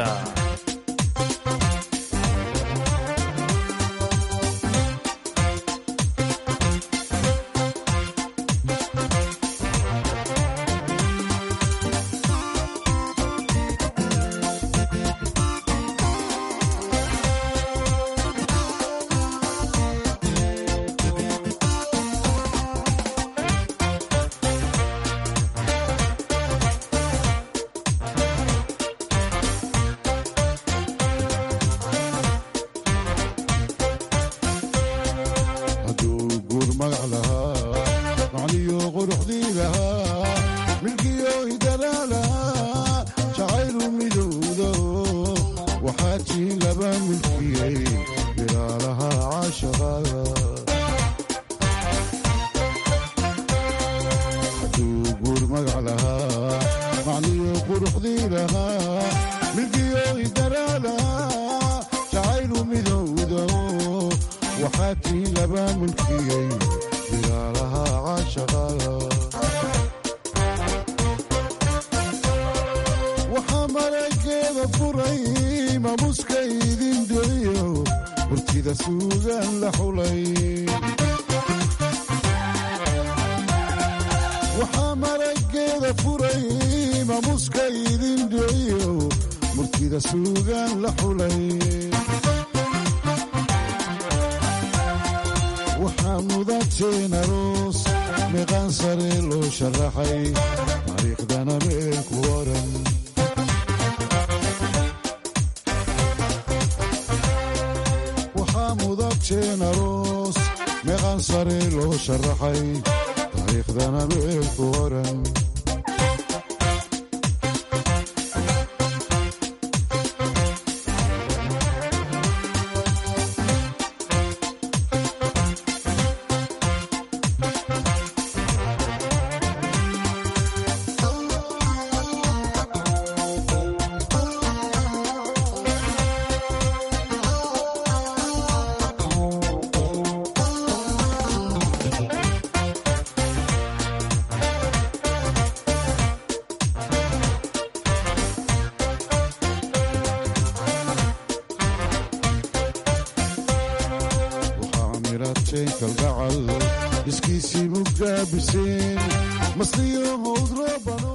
kalgacal iskiisii mugaabiseen masliyo howd roobano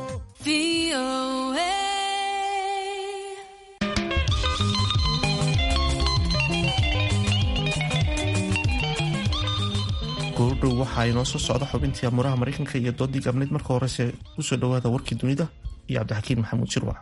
goordhow waxaa inoo soo socda xubintii amuraha maraykanka iyo doodii gabnayd marka horese usoo dhowaada warkii dunida iyo cabdixakiin maxamuud shirwac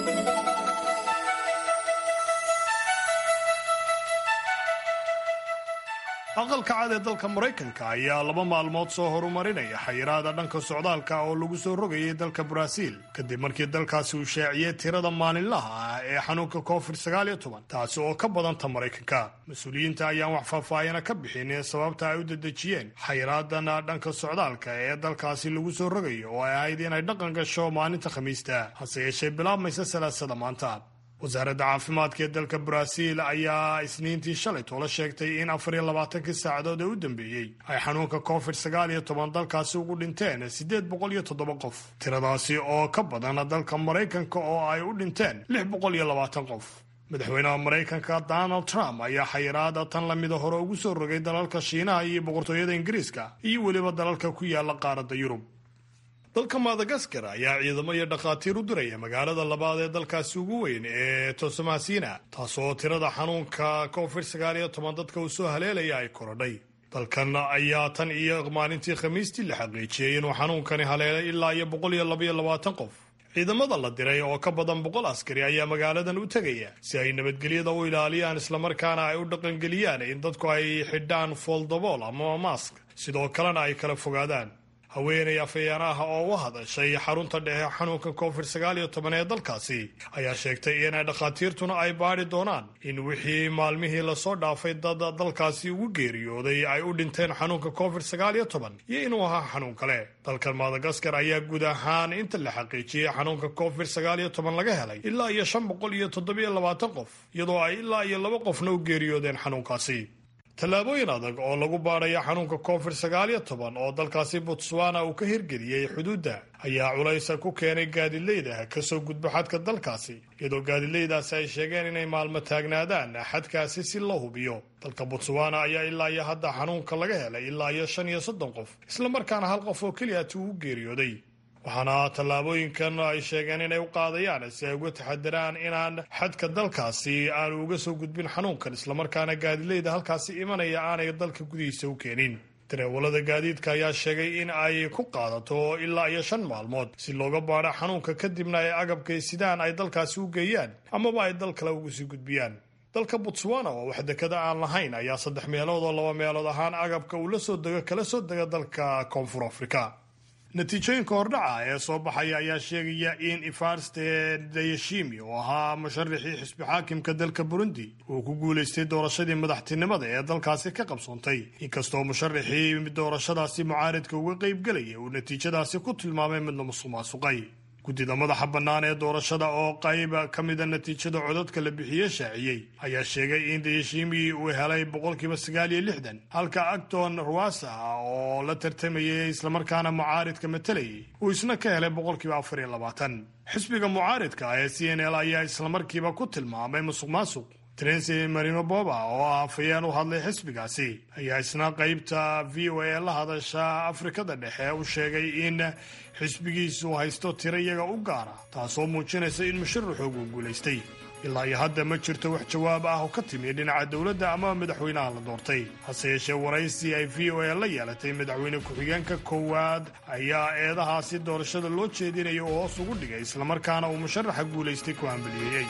aqalka cad ee dalka maraykanka ayaa laba maalmood soo horumarinaya xayiraada dhanka socdaalka oo lagu soo rogayay dalka baraaziil kadib markii dalkaasi uu shaaciyey tirada maalinlaha ah ee xanuunka covid taasi oo ka badanta maraykanka mas-uuliyiinta ayaan wax faahfaahina ka bixin sababta ay u dedejiyeen xayiraadan dhanka socdaalka ee dalkaasi lagu soo rogayo oo ay ahayd inay dhaqan gasho maalinta khamiista hase yeeshee bilaabmaysa salaasada maanta wasaaradda caafimaadka ee dalka baraaziil ayaa isniintii shalay toola sheegtay in afar iyo labaatankii saacadood ee u dambeeyey ay xanuunka covid sagaal iyo toban dalkaasi ugu dhinteen siddeed boqol iyo toddoba qof tiradaasi oo ka badan dalka maraykanka oo ay u dhinteen lix boqol iyo labaatan qof madaxweynaha maraykanka donald trump ayaa xayiraada tan lamida hore ugu soo rogay dalalka shiinaha iyo boqortooyada ingiriiska iyo weliba dalalka ku yaala qaaradda yurub dalka madagaskar ayaa ciidamo iyo dhakhaatiir u diraya magaalada labaad ee dalkaasi ugu weyn ee tosamasina taasoo tirada xanuunka covid sagaal iyo toban dadka uu soo haleelaya ay korodhay dalkan ayaa tan iyo maalintii khamiistii la xaqiijiyey inuu xanuunkani haleelay ilaa iyo boqol iyo labaiyo labaatan qof ciidamada la diray oo ka badan boqol askari ayaa magaaladan u tegaya si ay nabadgelyada u ilaaliyaan islamarkaana ay u dhaqangeliyaan in dadku ay xidhaan fooldabool ama mask sidoo kalena ay kala fogaadaan haweenay afhayaanaha oo u hadashay xarunta dhexe xanuunka covid sagaal iyo toban ee dalkaasi ayaa sheegtay in dhakhaatiirtuna ay baadhi doonaan in wixii maalmihii lasoo dhaafay dad dalkaasi ugu geeriyooday ay u dhinteen xanuunka covid sagaal iyo toban iyo inuu ahaa xanuun kale dalkan madagaskar ayaa guud ahaan inta la xaqiijiyey xanuunka covid sagaal iyo toban laga helay ilaa iyo shan boqol iyo toddobiyo labaatan qof iyadoo ay ilaa iyo laba qofna u geeriyoodeen xanuunkaasi tallaabooyin adag oo lagu baadhaya xanuunka covid sagaal iyo toban oo dalkaasi botswana uu ka hirgeliyey xuduudda ayaa culaysa ku keenay gaadileyda kasoo gudbo xadka dalkaasi iyadoo gaadileydaasi ay sheegeen inay maalmo taagnaadaan xadkaasi si loo hubiyo dalka botswana ayaa ilaa iyo hadda xanuunka laga helay ilaa iyo shan iyo soddon qof islamarkaana hal qof oo keliyaati uu geeriyooday waxaana tallaabooyinkan ay sheegeen inay u qaadayaan si ay uga taxadiraan inaan xadka dalkaasi aanu uga soo gudbin xanuunkan islamarkaana gaadileyda halkaasi imanaya aanay dalka gudihiisa u keenin dareewalada gaadiidka ayaa sheegay in ay ku qaadato ilaa iyo shan maalmood si looga baadho xanuunka kadibna ay agabkay sidaan ay dalkaasi u geeyaan amaba ay dal kale uga sii gudbiyaan dalka botswana oo wax dekada aan lahayn ayaa saddex meelood oo laba meelood ahaan agabka uu la soo dego kala soo dega dalka koonfur afrika natiijooyinka hordhaca ee soo baxaya ayaa sheegaya in ifarste dayashimi oo ahaa musharaxii xisbi xaakimka dalka burundi uu ku guulaystay doorashadii madaxtinimada ee dalkaasi ka qabsoontay inkastoo musharaxii doorashadaasi mucaaridka uga qaybgelaya uu natiijadaasi ku tilmaamay midna musuq maasuqay guddida madaxa bannaan ee doorashada oo qayb ka mida natiijada codadka la bixiye shaaciyey ayaa sheegay in dayashimi uu helay boqolkiiba sagaal iyo lixdan halka acton ruasa oo la tartamayay islamarkaana mucaaridka matalayay uu isna ka helay boqolkiiba afar iyo labaatan xisbiga mucaaridka ee c n l ayaa islamarkiiba ku tilmaamay musuq maasuq trency marino boba oo ah afayeen u hadlay xisbigaasi ayaa isna qaybta v o a la hadasha afrikada dhexe u sheegay in xisbigiisu haysto tiro iyaga u gaara taasoo muujinaysa in musharaxoogu guulaystay ilaa iyo hadda ma jirto wax jawaab ah oo ka timi dhinaca dowladda ama madaxweynaha la doortay hase yeeshee waraysi ay v o a la yeelatay madaxweyne ku-xigeenka koowaad ayaa eedahaasi doorashada loo jeedinaya oo hoos ugu dhigay islamarkaana uu musharaxa guulaystay ku hambaliyeeyey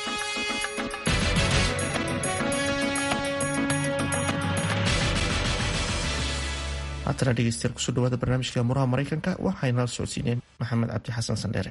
haatana dhegeystayaal kusoo dhawaada barnaamijka muraha maraykanka waxayna la socodsiineen maxamed cabdi xasan sandheere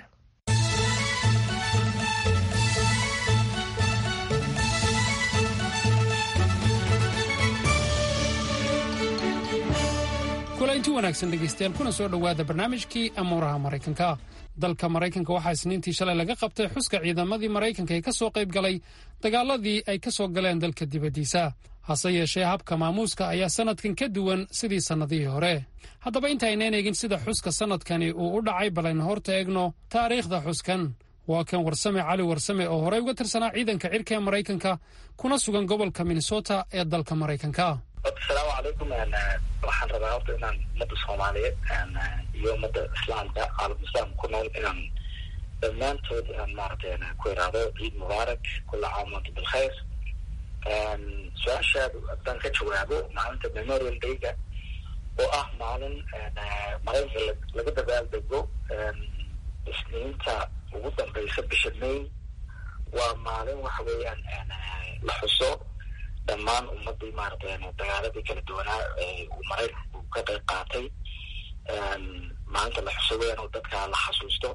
kulanti wanaagsan dhegaystayaal kuna soo dhowaada barnaamijkii amuuraha maraykanka dalka maraykanka waxaa isniintii shalay laga qabtay xuska ciidamadii maraykanka ee ka soo qayb galay dagaaladii ay ka soo galeen dalka dibaddiisa hase yeeshee habka maamuuska ayaa sannadkan ka duwan sidii sannadihii hore haddaba intaaynan eegin sida xuska sannadkani uu u dhacay balaynu horta eegno taariikhda xuskan waa kan warsame cali warsame oo horey uga tirsanaa ciidanka cirka ee maraykanka kuna sugan gobolka minnesota ee dalka maraykanka asalaamu calaykum waxaan rabaa horta inaan ummadda soomaaliyeed iyo ummadda islaamka caalam islaamka ku nool inaan dhammaantood inaan maaragtay ku iraado ciid mubaarak kula caam wanta bilkhayr su-aashaad haddaan ka jawaabo maalinta memorial dayga oo ah maalin maraykanka laga dabaaldego isniinta ugu dambeysa bisha may waa maalin waxa weeyaan la xuso dhammaan ummadii maaragtay dagaaladii kala duwanaa uu maraykanku ka qayb qaatay maalinta la xuso weeyaan oo dadka la xasuusto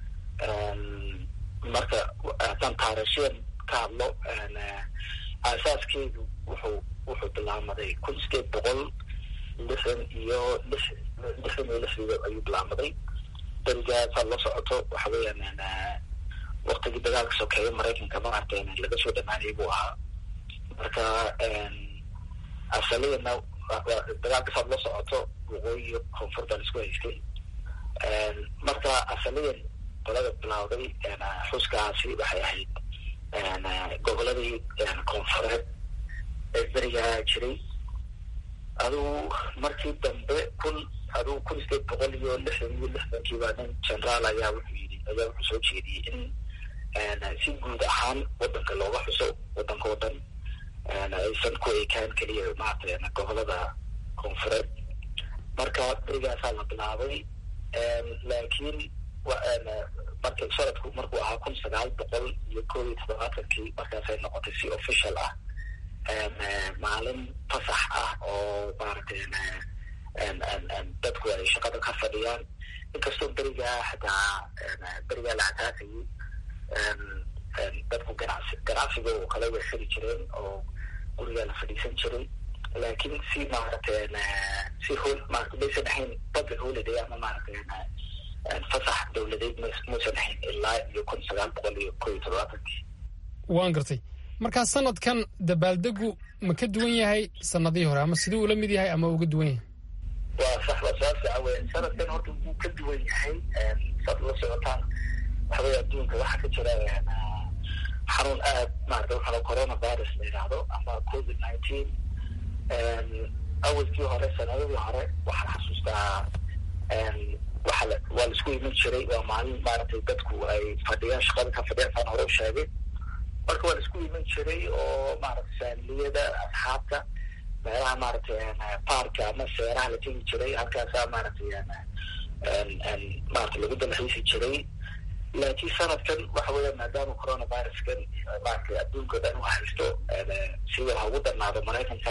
marka haddaan taariikhyan ka hadlo aasaaskeedu wuxuu wuxuu bilaamaday kun sideed boqol lixdan iyo lix lixdan iyo lixdii ayuu bilaamaday darigaasaa la socoto waxa weeyaan waktigii dagaalka sokeeye maraykanka maaragtay laga soo dhamaanayay buu ahaa marka asaliyana dagaalkasaad la socoto waqooyi iyo koonfurta la isku haystay marka asaliyan qolada bilawday xuskaasi waxay ahayd goboladii koonfureed ee berigaa jiray aduu markii dambe kun aduu kun sideed boqol iyo lixdan iyo lixdankiiba nin generaal ayaa wuxuu yidhi ayaa wuxuu soo jeediyey in si guud ahaan wadanka looga xuso wadanka o dhan aysan ku ekaan keliya maaragtay gobolada koonfureed marka berigaasaa la bilaabay laakiin marka sanadku markuu ahaa kun sagaal boqol iyo koob iyo toddobaatankii markaasay noqotay si official ah maalin fasax ah oo maaragtay dadku ay shaqada ka fadhiyaan inkastoo berigaa xataa berigaa la asaasayay dadku ganacsi ganacsiga oo kale way xiri jireen oo gurigaa la fadhiisan jiray laakiin si maaragtay si hol maarata maysan ahayn public holiday ama maaragtay fasax dowladeed muusan ahayn ilaa iyo kun sagaal boqol iyo koo iyo toddobaatankii waan gartay markaa sanadkan dabaaldegu ma ka duwan yahay sanadihii hore ama siduu ula mid yahay ama uga duwan yahay waa sax waa su-aal fiican weya sanadkan horta wuu ka duwan yahay saad la socotaan waxa weya adduunka waxaa ka jira xanuun aad maarata waxaa corona virus la yidhaahdo ama covid nineteen awalkii hore sanadadii hore waxaan xasuustaa waxa la waa la isku iman jiray waa maalin maaragtay dadku ay fadhiyaan shaqada ka fadhiyaan saan hore u sheegay marka waa la isku iman jiray oo maaragtay faamiliyada asxaabta meelaha maaragtay baarka ama seeraha la tegi jiray halkaasaa maaragtay maarata lagu dalxiisi jiray laakiin sanadkan waxa weya maadaama coronaviruskan maaragtay adduunka dhan u haysto sida ha ugu darnaado maraykanka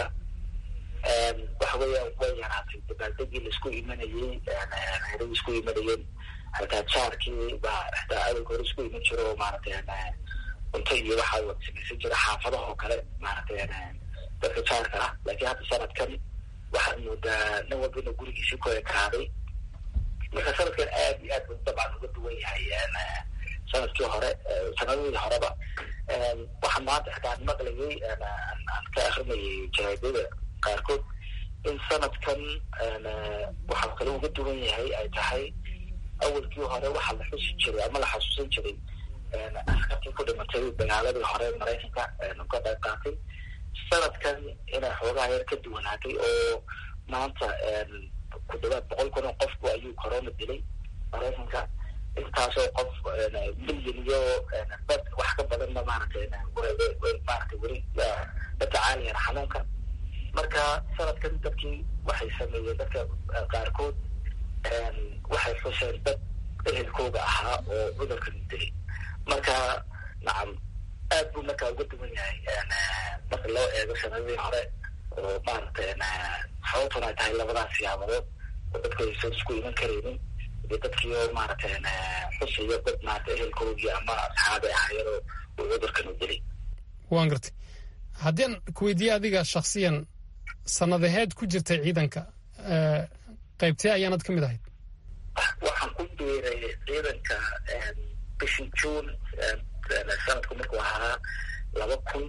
waxa weya way yaraatay dabaaldegii laisku imanayey reeradii isku imanayeen hataa jaarkii baa hataa awalka hore isku iman jiro oo maaragtay cunto iyo waxaa wada samaysan jira xaafadaha oo kale maaragtay dadka jaarka ah laakiin hadda sanadkan waxaad moodaa nin walba inuu gurigiisii ku ekaaday marka sanadkan aad iyo aad buu dabcan uga duwan yahay sanadkii hore sanadadii horeba waxaan maanta xitaa maqlayay aan ka akrinayay jaraadada qaarkood in sanadkan waxaa kale uga duwan yahay ay tahay awalkii hore waxaa la xusi jiray ama la xasuusan jiray askartii ku dhimatay dagaaladii hore maraykanka ka qayb qaatay sanadkan inay xoogaha yar ka duwanaatay oo maanta ku dhawaad boqol kun oo qofku ayuu corona dilay maraykanka intaasoo qof milyan iyo dad wax ka badanna maaragtay maaragtay weli la tacaalayaan xanuunka marka sanadkan dadkii waxay sameeyeen dadka qaarkood waxay xuseen dad ehelkooga ahaa oo cudurkan dilay marka nacam aad buu markaa uga duwan yahay marka loo eego sanadadii hore oo maaragtay sababtun ay tahay labadaas siyaabadood oo dadku aysan isku iman karaynin iyo dadkii oo maaragtay xusayo dad maarata ehelkoogii ama asxaabi ahaayadoo uu cudurkan u dilay waan gartay haddii aan ku weydiiye adiga shaksiyan sanadaheed ku jirtay ciidanka qaybtee ayaanad ka mid ahayd waxaan ku biiray ciidanka bishii juun sanadku markuu ahaa laba kun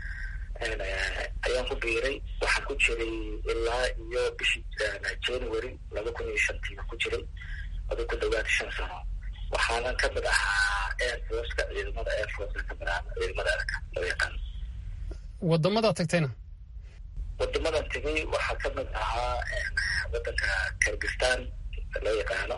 ayaan ku biiray waxaan ku jiray ilaa iyo bishii january laba kun iyo shantiiba ku jiray aduu ku dhawaad shan sano waxaanan ka mid ahaa air forceka ciidamada air forceka ka mid ahaa ciidamada erka loo yaqaan wadamadaa tagtayna wadamadan tegay waxaa kamid ahaa wadanka kirgistan loo yaqaano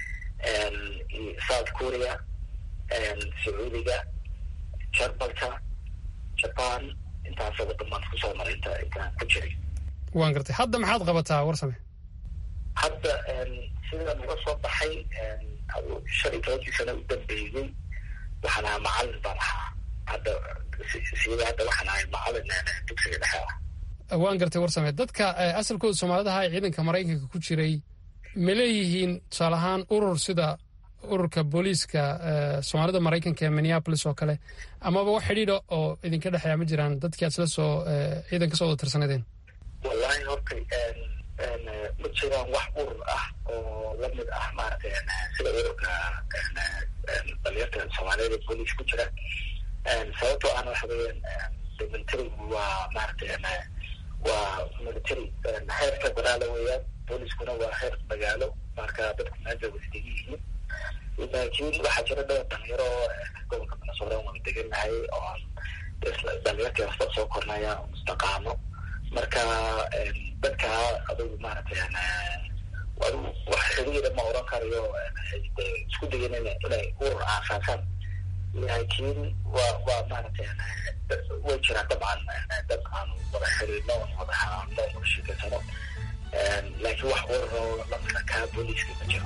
south korea sacuudiga jarmalka jaban intaasoo wadamaad kusoo maray inta intaan ku jiray waan gartay hadda maxaad qabataa warsame hadda sidaan uga soo baxay shan iyo tobankii sano u dambeeyey waxaan ahaa macalin baan ahaa hadda sida hadda waxaan ahay macalin dugsiga dhexe ah waan gartay warsame dadka asalkooda soomaalidaha ee ciidanka maraykanka ku jiray ma leeyihiin tusaale ahaan urur sida ururka booliiska soomaalida maraykanka ee minneapolis oo kale amaba wax xidhiidha oo idinka dhexeeya ma jiraan dadkii aad isla soo ciidan ka soo wada tirsanadeen wallahi horta ma jiraan wax urur ah oo lamid ah maaragtay sida ururka dhalinyarta soomaaliyada booliis ku jira sababtoo ahna waxa weeyaan military waa maaragtay waa military heer federaala weeyaan booliiskuna waa heer magaalo marka dadku meesha wada degan yihiin laakiin waxaa jira dhowr dhalinyaro gobolka minnesota wada degannahay oo dhalinyartii hasta soo kornaya mustaqaano marka dadka adugu maaragtay adigu wax xiriira ma oran karayo isku dayan inay urur aasaasaan laakiin waa waa maaragtay way jiraan dabcan dad aan wada xiriirno wada haaano wada sheekeysano laakiin wax ururo lamida kaa booliiska ma jiro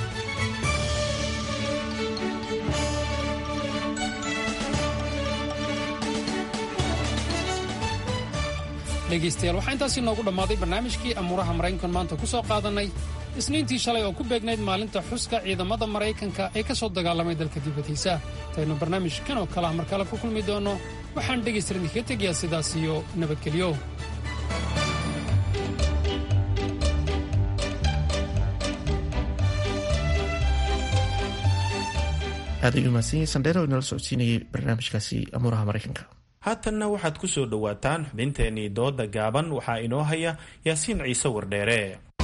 dhegaystayaal waxaa intaasi noogu dhammaaday barnaamijkii amuuraha maraykankan maanta ku soo qaadannay isniintii shalay oo ku beegnayd maalinta xuska ciidamada maraykanka ee ka soo dagaalamay dalka dibaddiisa intaynu barnaamijkan oo kale ah mar kale ku kulmi doonno waxaan dhegaystayaal idinkaga tegayaa sidaas iyo nabadgelyo aad ay umahadsan yahay sandheer oo inala socodsiinayay barnaamijkaasi amuuraha maraykanka haatanna waxaad ku soo dhowaataan xubinteennii dooda gaaban waxaa inoo haya yaasiin ciise wardheere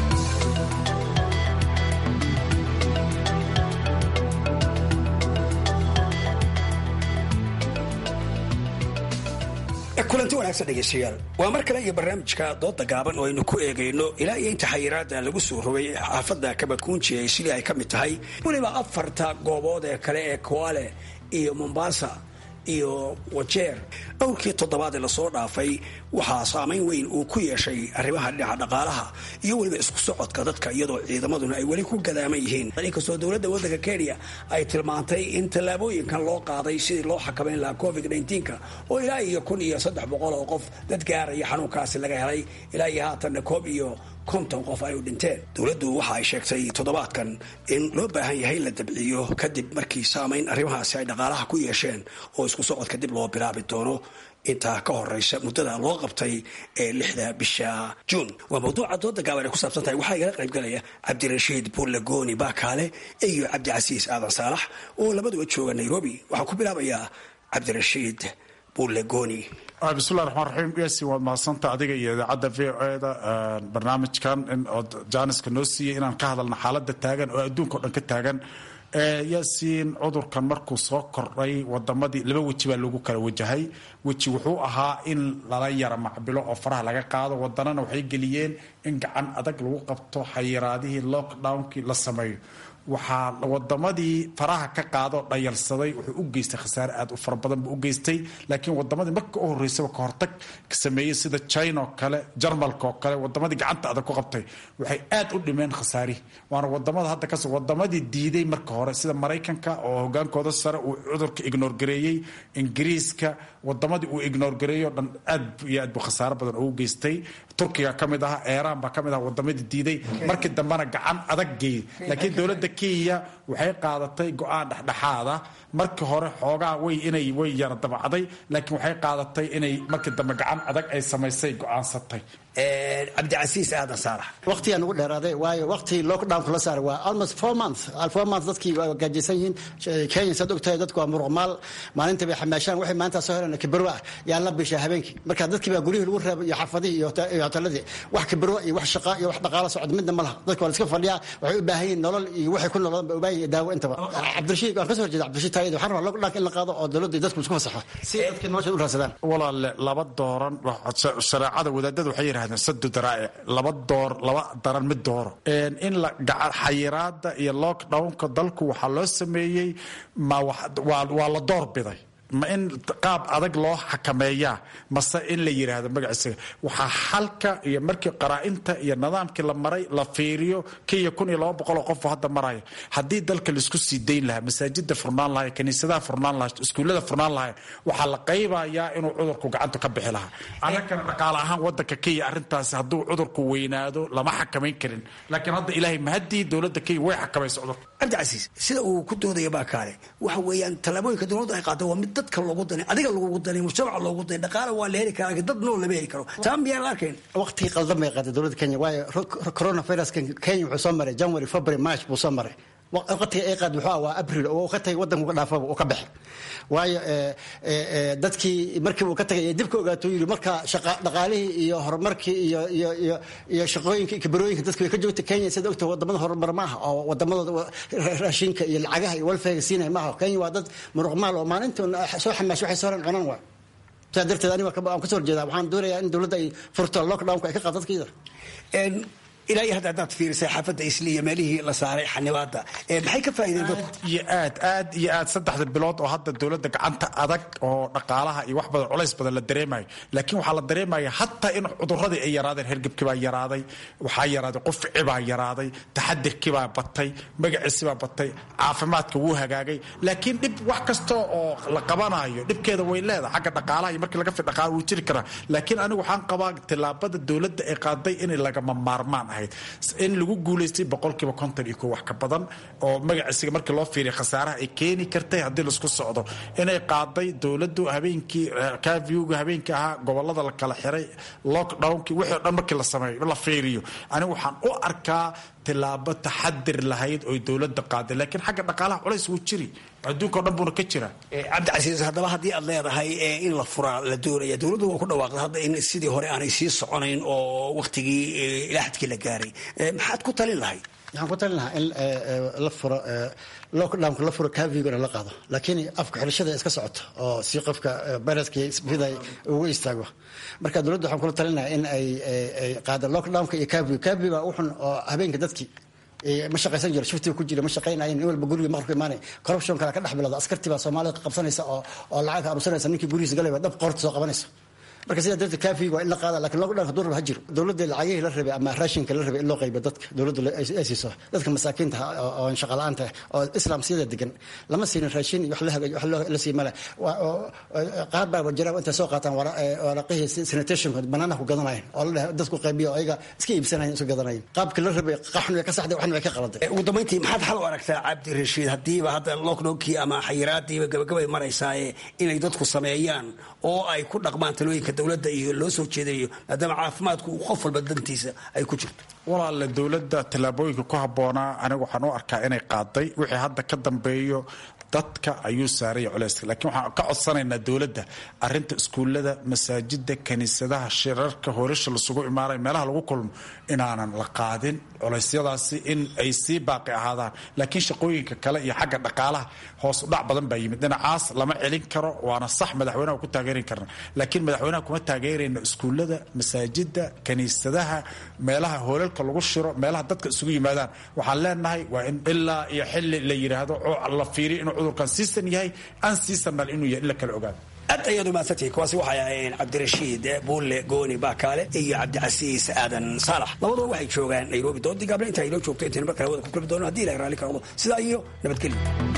kulanti wanaagsan dhegaystayaal waa mar kale iyo barnaamijka dooda gaaban oo aynu ku eegayno ilaa iyo inta xayiraada lagu soo rogay xaafadda kabadkuunji ay sidii ay ka mid tahay weliba afarta goobood ee kale ee koale iyo mombasa iyo wajeer dhowrkii toddobaad ee lasoo dhaafay waxaa saamayn weyn uu ku yeeshay arrimaha dhinaca dhaqaalaha iyo weliba isku socodka dadka iyadoo ciidamaduna ay weli ku gadaaman yihiin inkastoo dowladda waddanka kenya ay tilmaantay in tallaabooyinkan loo qaaday sidii loo xakamayn lahaa covid nka oo ilaa iyo kun iyo saddex boqol oo qof dad gaaraya xanuunkaasi laga helay ilaa iyo haatanna koob iyo konton qof ay u dhinteen dowladdu waxa ay sheegtay toddobaadkan in loo baahan yahay in la dabciyo kadib markii saamayn arrimahaasi ay dhaqaalaha ku yeesheen oo isku socodka dib loo bilaabi doono intaa ka horeysa muddada loo qabtay ee lixda bisha juun waa mawduuca dooda gaaban ay ku saabsan tahay waxaa igala qaybgalaya cabdirashiid buurlagooni baakaale iyo cabdicasiis aadan saalax oo labaduba jooga nairobi waxaan ku bilaabayaa cabdirashiid buurlagooni bismillahi raxmaan raxiim yasi waad mahadsanta adiga iyo idaacadda v o eda barnaamijkan in ood jaaniska noo siiyey inaan ka hadalna xaaladda taagan oo adduunka o dhan ka taagan yaasiin cudurkan markuu soo kordhay wadamadii laba weji baa lagu kala wajahay weji wuxuu ahaa in lala yara macbilo oo faraha laga qaado wadanana waxay geliyeen in gacan adag lagu qabto xayiraadihii lockdownkii la sameeyo waxaa wadamadii faraha ka qaadoo dhayalsaday wuxuu u geystay khasaare aad u fara badan buu u geystay laakiin wadamadii marka u horeysaba ka hortag sameeyey sida china oo kale jarmalka oo kale wadamadii gacanta adag ku qabtay waxay aad u dhimeen khasaarihi waana wadamada hadda kas wadamadii diiday marka hore sida maraykanka oo hogaankooda sare uu cudurka ignoor gareeyey ingiriiska wadamadii uu ignoor gareeyo dhan aad iyo aad buu khasaare badan ugu geystay turkiga ka mid aha eeraan baa ka mid aha wadamadii diiday markii dambena gacan adag geeyey laakiin dowladda kenya waxay qaadatay go-aan dhexdhexaada markii hore xoogaa way inay way yara dabacday laakiin waxay qaadatay inay markii dambe gacan adag ay samaysay go-aansatay cabdicasiis aadan saalax waqtigaan ugu dheeraaday waayo waqti lockdownka la saaray waa almost four months four months dadkii waa gaajaysan yihiin kenya saad ogtahay dadku waa muruqmaal maalinta bay xamaashaan waxay maanta soo heleen kibarwa ah yaa la bishaa habeenkii marka dadkii baa guryihii lagu reebay iyo xaafadihii iyo hoteeladii wax kibarwa iyo wax shaqa iyo wax dhaqaalo socod midna ma laha dadka waa la iska fadhiyaa waxay u baahan yihiin nolol iyo waxay waxay ku noolaadaan ba ubaahi iyo daawo intaba cabdirashiid waan ka soo horjeeda cabdirashiid taayid waxaan rabaa lockdownka in la qaado oo dowladda iyo dadku isku fasaxo si dadka nolosha u raadsadaan walaale laba dooran shareecada wadaadada waxay yidhahdeen sadu daraa'ic laba door laba daran mid dooro in la xayiraada iyo lockdownka dalku waxaa loo sameeyey ma waa la door biday ma in qaab adag loo xakameeyaa mase in la yidhaahdo magaciisa waxaa xalka iyo markii qaraa-inta iyo nidaamkii la maray la fiiriyo kiiyo kun iyo laba boqoloo qof hadda maraya haddii dalka laisku sii dayn lahaa masaajida furnaan lahay kaniisadaha furnaan lahay iskuullada furnaan lahay waxaa la qaybayaa inuu cudurku gacanta ka bixi lahaa annagana dhaqaale ahaan wadanka kenya arrintaasi hadduu cudurku weynaado lama xakamayn karin laakiin hadda ilaahay mahadii dowladda kenya way xakamaysa cudurka cabdicasiis sida uu ku doodaya baa kaale waxa weeyaan tallaabooyinka dowladda ay qaado waa mid dadka loogu danay adiga lagugu danay mujtamaca loogu danay dhaqaale waa la heli karaa laakiin dad nool lama heli karo taa miyaan la arkayn waqtigii qaldan bay qaaday dowladda kenya waayo coronaviruskan kenya wuxuu soo maray january february march buu soo maray waqtiga ay qaad wuxuu waa abril oo ka tagay wadanku ka dhaafaba uu ka baxay waayo dadkii markii uu ka tagay dib ka ogaato yiri marka dhaqaalihii iyo horumarkii iyo iyo iyo iyo shaqooyinka iyo kibarooyinka dadku way ka joogta kenya sida ogta wadamada horumar maaha oo wadamadooda raashinka iyo lacagaha iyo walfayga siinaya maaha kenya waa dad muruqmaal oo maalinta soo xamaash waxay soo ran cunan waay sidaa darteed aniga aan kasoo horjeeda waxaan doonayaa in dowladda ay furto lockdownka ay ka qaado dadkiida ilaa iyo hadda haddaad fiirisay xaafadda isli iyo meelihii la saaray xanibaada maxay ka faa'iideen dadku iyo aad aad iyo aad saddexda bilood oo hadda dowladda gacanta adag oo dhaqaalaha iyo wax badan culays badan la dareemayo laakiin waxaa la dareemaya hataa in cuduradii ay yaraadeen hergebkii baa yaraaday waxaa yaraaday qufci baa yaraaday taxadirkii baa batay magaciisi baa batay caafimaadka wuu hagaagay laakiin dhib wax kasta oo la qabanayo dhibkeeda way leedahay xagga dhaqaalaha iyo markii laga fi dhaqaala wuu jiri karaa laakiin anigu waxaan qabaa tillaabada dowladda ay qaaday inay lagama maarmaan ahayd in lagu guulaystay boqolkiiba konton iyo ko wax ka badan oo magaciisiga markii loo fiiriya khasaaraha ay keeni kartay haddii laisku socdo inay qaaday dowladdu habeenkii kaviuga habeenkii ahaa gobolada la kala xiray lockdownkii wixii o dhan markii la sameeyo la fiiriyo anigu waxaan u arkaa tilaabo taxadir lahayd oy dowladda qaaday laakiin xagga dhaqaalaha culays wuu jiri adduunka o dhan buuna ka jiraa cabdicasiis haddaba haddii aad leedahay in la furaa la doonaya dowladdu waa ku dhawaaqday hadda in sidii hore aanay sii soconayn oo waktigii ilaaxadkii la gaaray maxaad ku talin lahayd waxaan ku talin lahaa in la furo lockdownka la furo kavigona la qaado laakiin afka xirashada iska socoto oo si qofka viruska sida ugu istaago marka dowladda waxaan kula talin lahaa in ay qaado lockdownka iyo kavig kavig waa uxun oo habeenka dadkii ma shaqaysan jiro shiftiga ku jira ma shaqaynayen nin walba guriga maqrku imaanay corruption kale ka dhex bilowda askartii baa soomaalida qabsanaysa oo oo lacag ka arusanaysa ninkii gurigiisa galayba dhab qoorta soo qabanaysa marka sidaa darteed kaafiga waa in la qaada lakin lockdownka durraba ha jiro dowladda lacagihii la rabay ama raashinka la rabay in loo qaybo dadka dowladdu ay siiso dadka masaakiinta oo shaqa la-aanta oo islam siyada degan lama siinin raashin iyo wax la hagaaj wax la sii male qaar baa wajara intay soo qaataan waraqihii sanitationka banaanaha ku gadanayen oo la dhahay dadku qaybiyo ayaga iska iibsanayen isu gadanayen qaabkii la rabay qaxna way ka saxday waxna way ka qaladay ugu dambayntii maxaad xal u aragtaa cabdi rashiid haddiiba hadda lockdownkii ama xayiraadiiba gabagabay maraysaaye inay dadku sameeyaan oo ay ku dhaqmaan talooyinka dowladda iyo loo soo jeedinayo maadaama caafimaadku qof walba dantiisa ay ku jirto walaale dowladda tallaabooyinka ku habboonaa anigu waxaan u arkaa inay qaaday wixii hadda ka dambeeyo dadka ayuu saaraya culeyska laakiin waxaan ka codsanaynaa dowladda arinta iskuullada masaajida kaniisadaha shirarka hoolasha lasugu imaanay meelaha lagu kulmo inaanan la qaadin culeysyadaasi in ay sii baaqi ahaadaan laakiin shaqooyinka kale iyo xagga dhaqaalaha hoos udhac badan baa yimid dhinacaas lama celin karo waana sax madaxweynaha ku taageeri karna laakiin madaxweynaha kuma taageerayno iskuullada masaajida kaniisadaha meelaha hoolalka lagu shiro meelaha dadka isugu yimaadaan waxaan leenahay waa in ilaa iyo xili la yidhaahdo la fiiriyo inuu cudurkan siisan yahay aan siisanal inuu yahay in la kala ogaado aad ayaad umaadsantihi kuwaasi waxay ahayeen cabdirashiid buulle gooni baakaale iyo cabdicasiis aadan saalax labaduba waxay joogaan nairobi doodii gaable inta aynoo joogto intaynu mar kale wada ku kulmi doono hadii ilahay raalli ka noqdo sidaa iyo nabadgelyo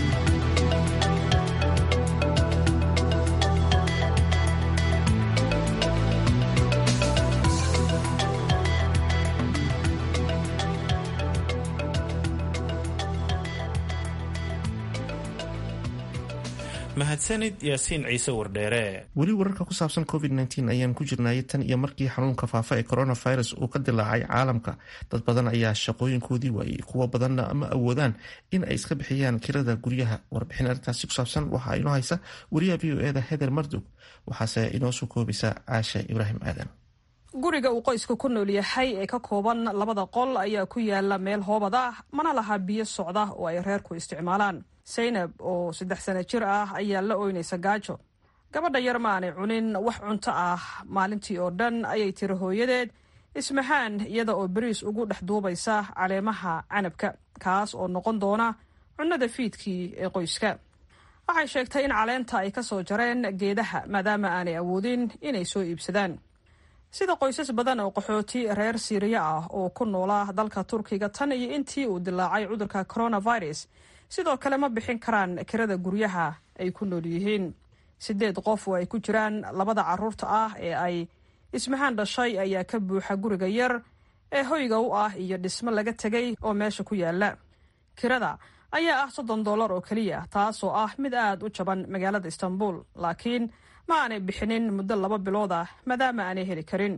mahadsanid yaasiin ciise wardheere weli wararka ku saabsan covid ayaan ku jirnayay tan iyo markii xanuunka faafa ee coronavirus uu ka dilaacay caalamka dad badan ayaa shaqooyinkoodii waayey kuwo badanna ma awoodaan in ay iska bixiyaan kirada guryaha warbixin arrintaasi ku saabsan waxaa inoo haysa wariyaha v o eda heder mardog waxaase inoo soo koobaysa caasha ibraahim aadan guriga uu qoyska ku nool yahay ee ka kooban labada qol ayaa ku yaala meel hoobad ah mana laha biyo socda oo ay reerku isticmaalaan saynab oo saddex sano jir ah ayaa la ooynaysa gaajo gabadha yar ma aanay cunin wax cunto ah maalintii oo dhan ayay tiri hooyadeed ismaxaan iyada oo beriis ugu dhex duubaysa caleemaha canabka kaas oo noqon doona cunnada fiidkii ee qoyska waxay sheegtay in caleenta ay ka soo jareen geedaha maadaama aanay awoodin inay soo iibsadaan sida qoysas badan oo qaxooti reer siiriya ah oo ku noolaa dalka turkiga tan iyo intii uu dilaacay cudurka coronavirus sidoo kale ma bixin karaan kirada guryaha ay ku nool yihiin sideed qof oo ay ku jiraan labada caruurta ah ee ay ismahaan dhashay ayaa ka buuxa guriga yar ee hoyga u ah iyo dhismo laga tegay oo meesha ku yaala kirada ayaa ah soddon dollar oo keliya taasoo ah mid aad u jaban magaalada istanbul laakiin ma aanay bixinin muddo laba bilood ah maadaama aanay heli karin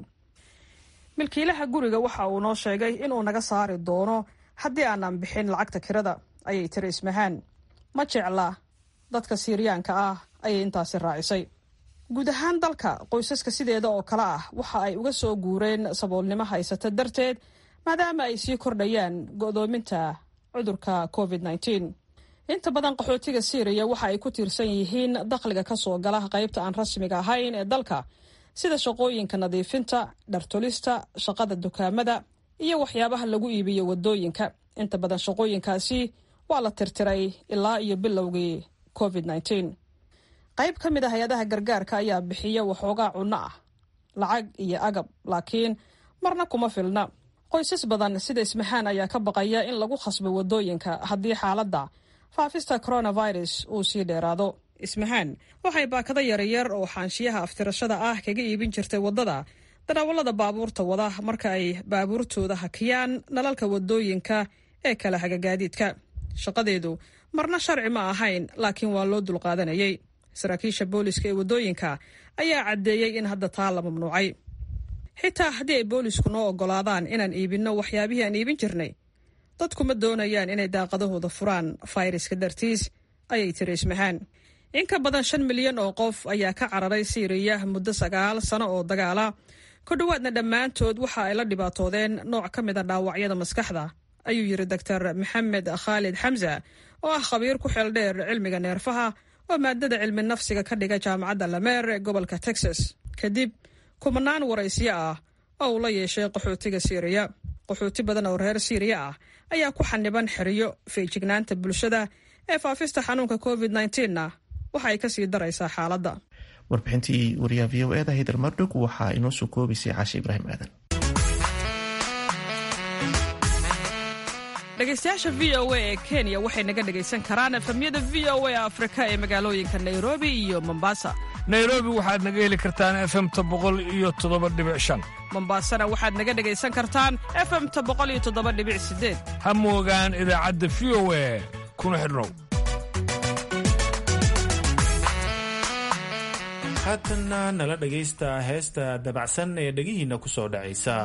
milkiilaha guriga waxa uu noo sheegay inuu naga saari doono haddii aanan bixin lacagta kirada ayay tiri ismahaan ma jecla dadka siiriyaanka ah ayay intaasi raacisay guud ahaan dalka qoysaska sideeda oo kale ah waxa ay uga soo guureen saboolnimo haysata darteed maadaama ay sii kordhayaan go'doominta cudurka covid nteen inta badan qaxootiga siiriya waxa ay ku tiirsan yihiin dakhliga ka soo gala qaybta aan rasmiga ahayn ee dalka sida shaqooyinka nadiifinta dhartolista shaqada dukaamada iyo waxyaabaha lagu iibiyo wadooyinka inta badan shaqooyinkaasi waa la tirtiray ilaa iyo bilowgii covid nteen qayb ka mid a hay-adaha gargaarka ayaa bixiya waxoogaa cunno ah lacag iyo agab laakiin marna kuma filna qoysas badan sida ismahaan ayaa ka baqaya in lagu khasbo wadooyinka haddii xaaladda faafista coronavirus uu sii dheeraado ismahaan waxay baakado yaryar oo xaanshiyaha aftirashada ah kaga iibin jirtay waddada darawallada baabuurta wada marka ay baabuurtooda hakiyaan nalalka wadooyinka ee kala hagagaadiidka shaqadeedu marna sharci ma ahayn laakiin waa loo dulqaadanayay saraakiisha booliska ee waddooyinka ayaa caddeeyey in hadda taa la mamnuucay xitaa haddii ay boolisku noo oggolaadaan inaan iibinno waxyaabihii aan iibin jirnay dadku ma doonayaan inay daaqadahooda furaan fayraska dartiis ayay tiri ismahaan in ka badan shan milyan oo qof ayaa ka cararay siiriya muddo sagaal sano oo dagaala ku dhowaadna dhammaantood waxa ay la dhibaatoodeen nooc ka mid a dhaawacyada maskaxda ayuu yidhi doctor maxamed khaalid xamsa oo ah khabiir ku xeel dheer cilmiga neerfaha oo maadada cilmi nafsiga ka dhiga jaamacadda lameer ee gobolka texas kadib kumanaan waraysiyo ah oo uu la yeeshay qaxootiga siiriya qaxooti badan oo reer siiriya ah ayaa ku xaniban xeriyo feejignaanta bulshada ee faafista xanuunka covid nteenna waxa ay kasii daraysaa xaaladda warbixintii wariyaha v o eda haydar mardhog waxaa inoo soo koobaysay caashe ibraahim aadan dhegaystayaasha v o a ee kenya waxay naga dhegaysan karaan efamyada v o a afrika ee magaalooyinka nairobi iyo mombasa nairobi waxaad naga heli kartaan efemta boqol iyo toddoba dhibic shan mombasana waxaad naga dhegaysan kartaan efemta boqol iyo toddoba dhibic sideed ha moogaan idaacadda v o a kuna xidhnow haatanna nala dhegaysta heesta dabacsan ee dhegihiinna ku soo dhacaysa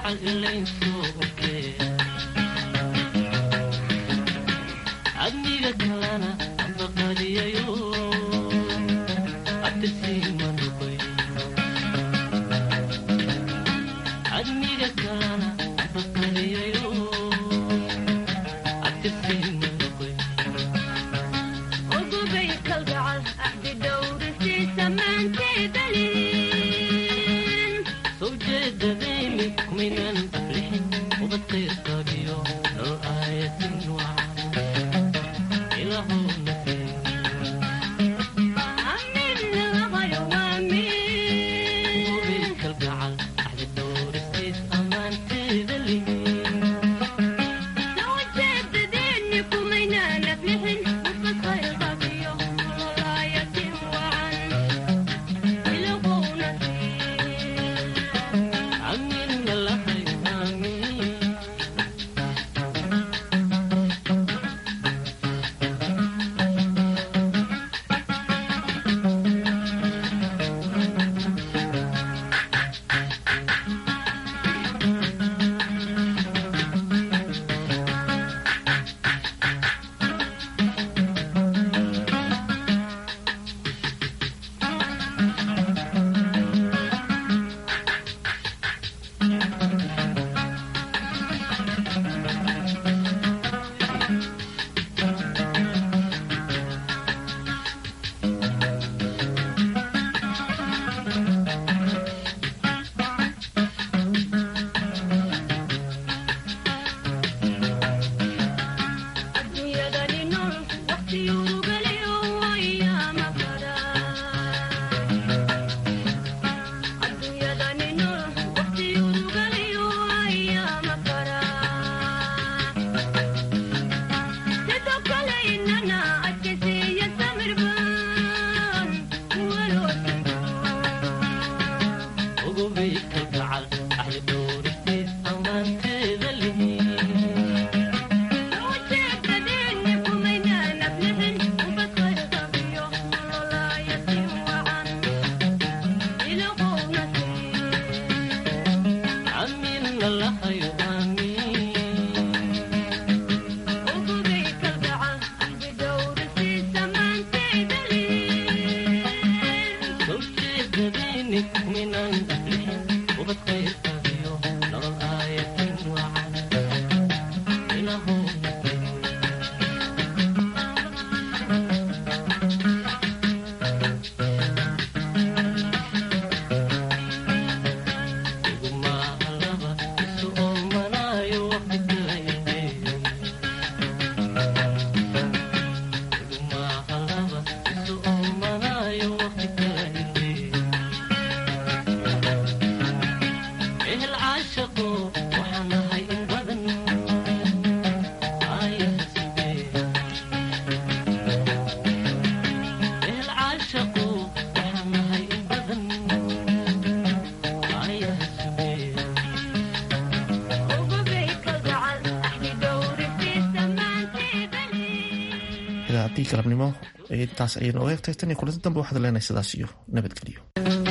idaacadii galabnimo intaas ayaynu oga egtay tan iyo kulanti dambe waxaad leenahay sidaas iyo nabadgelyo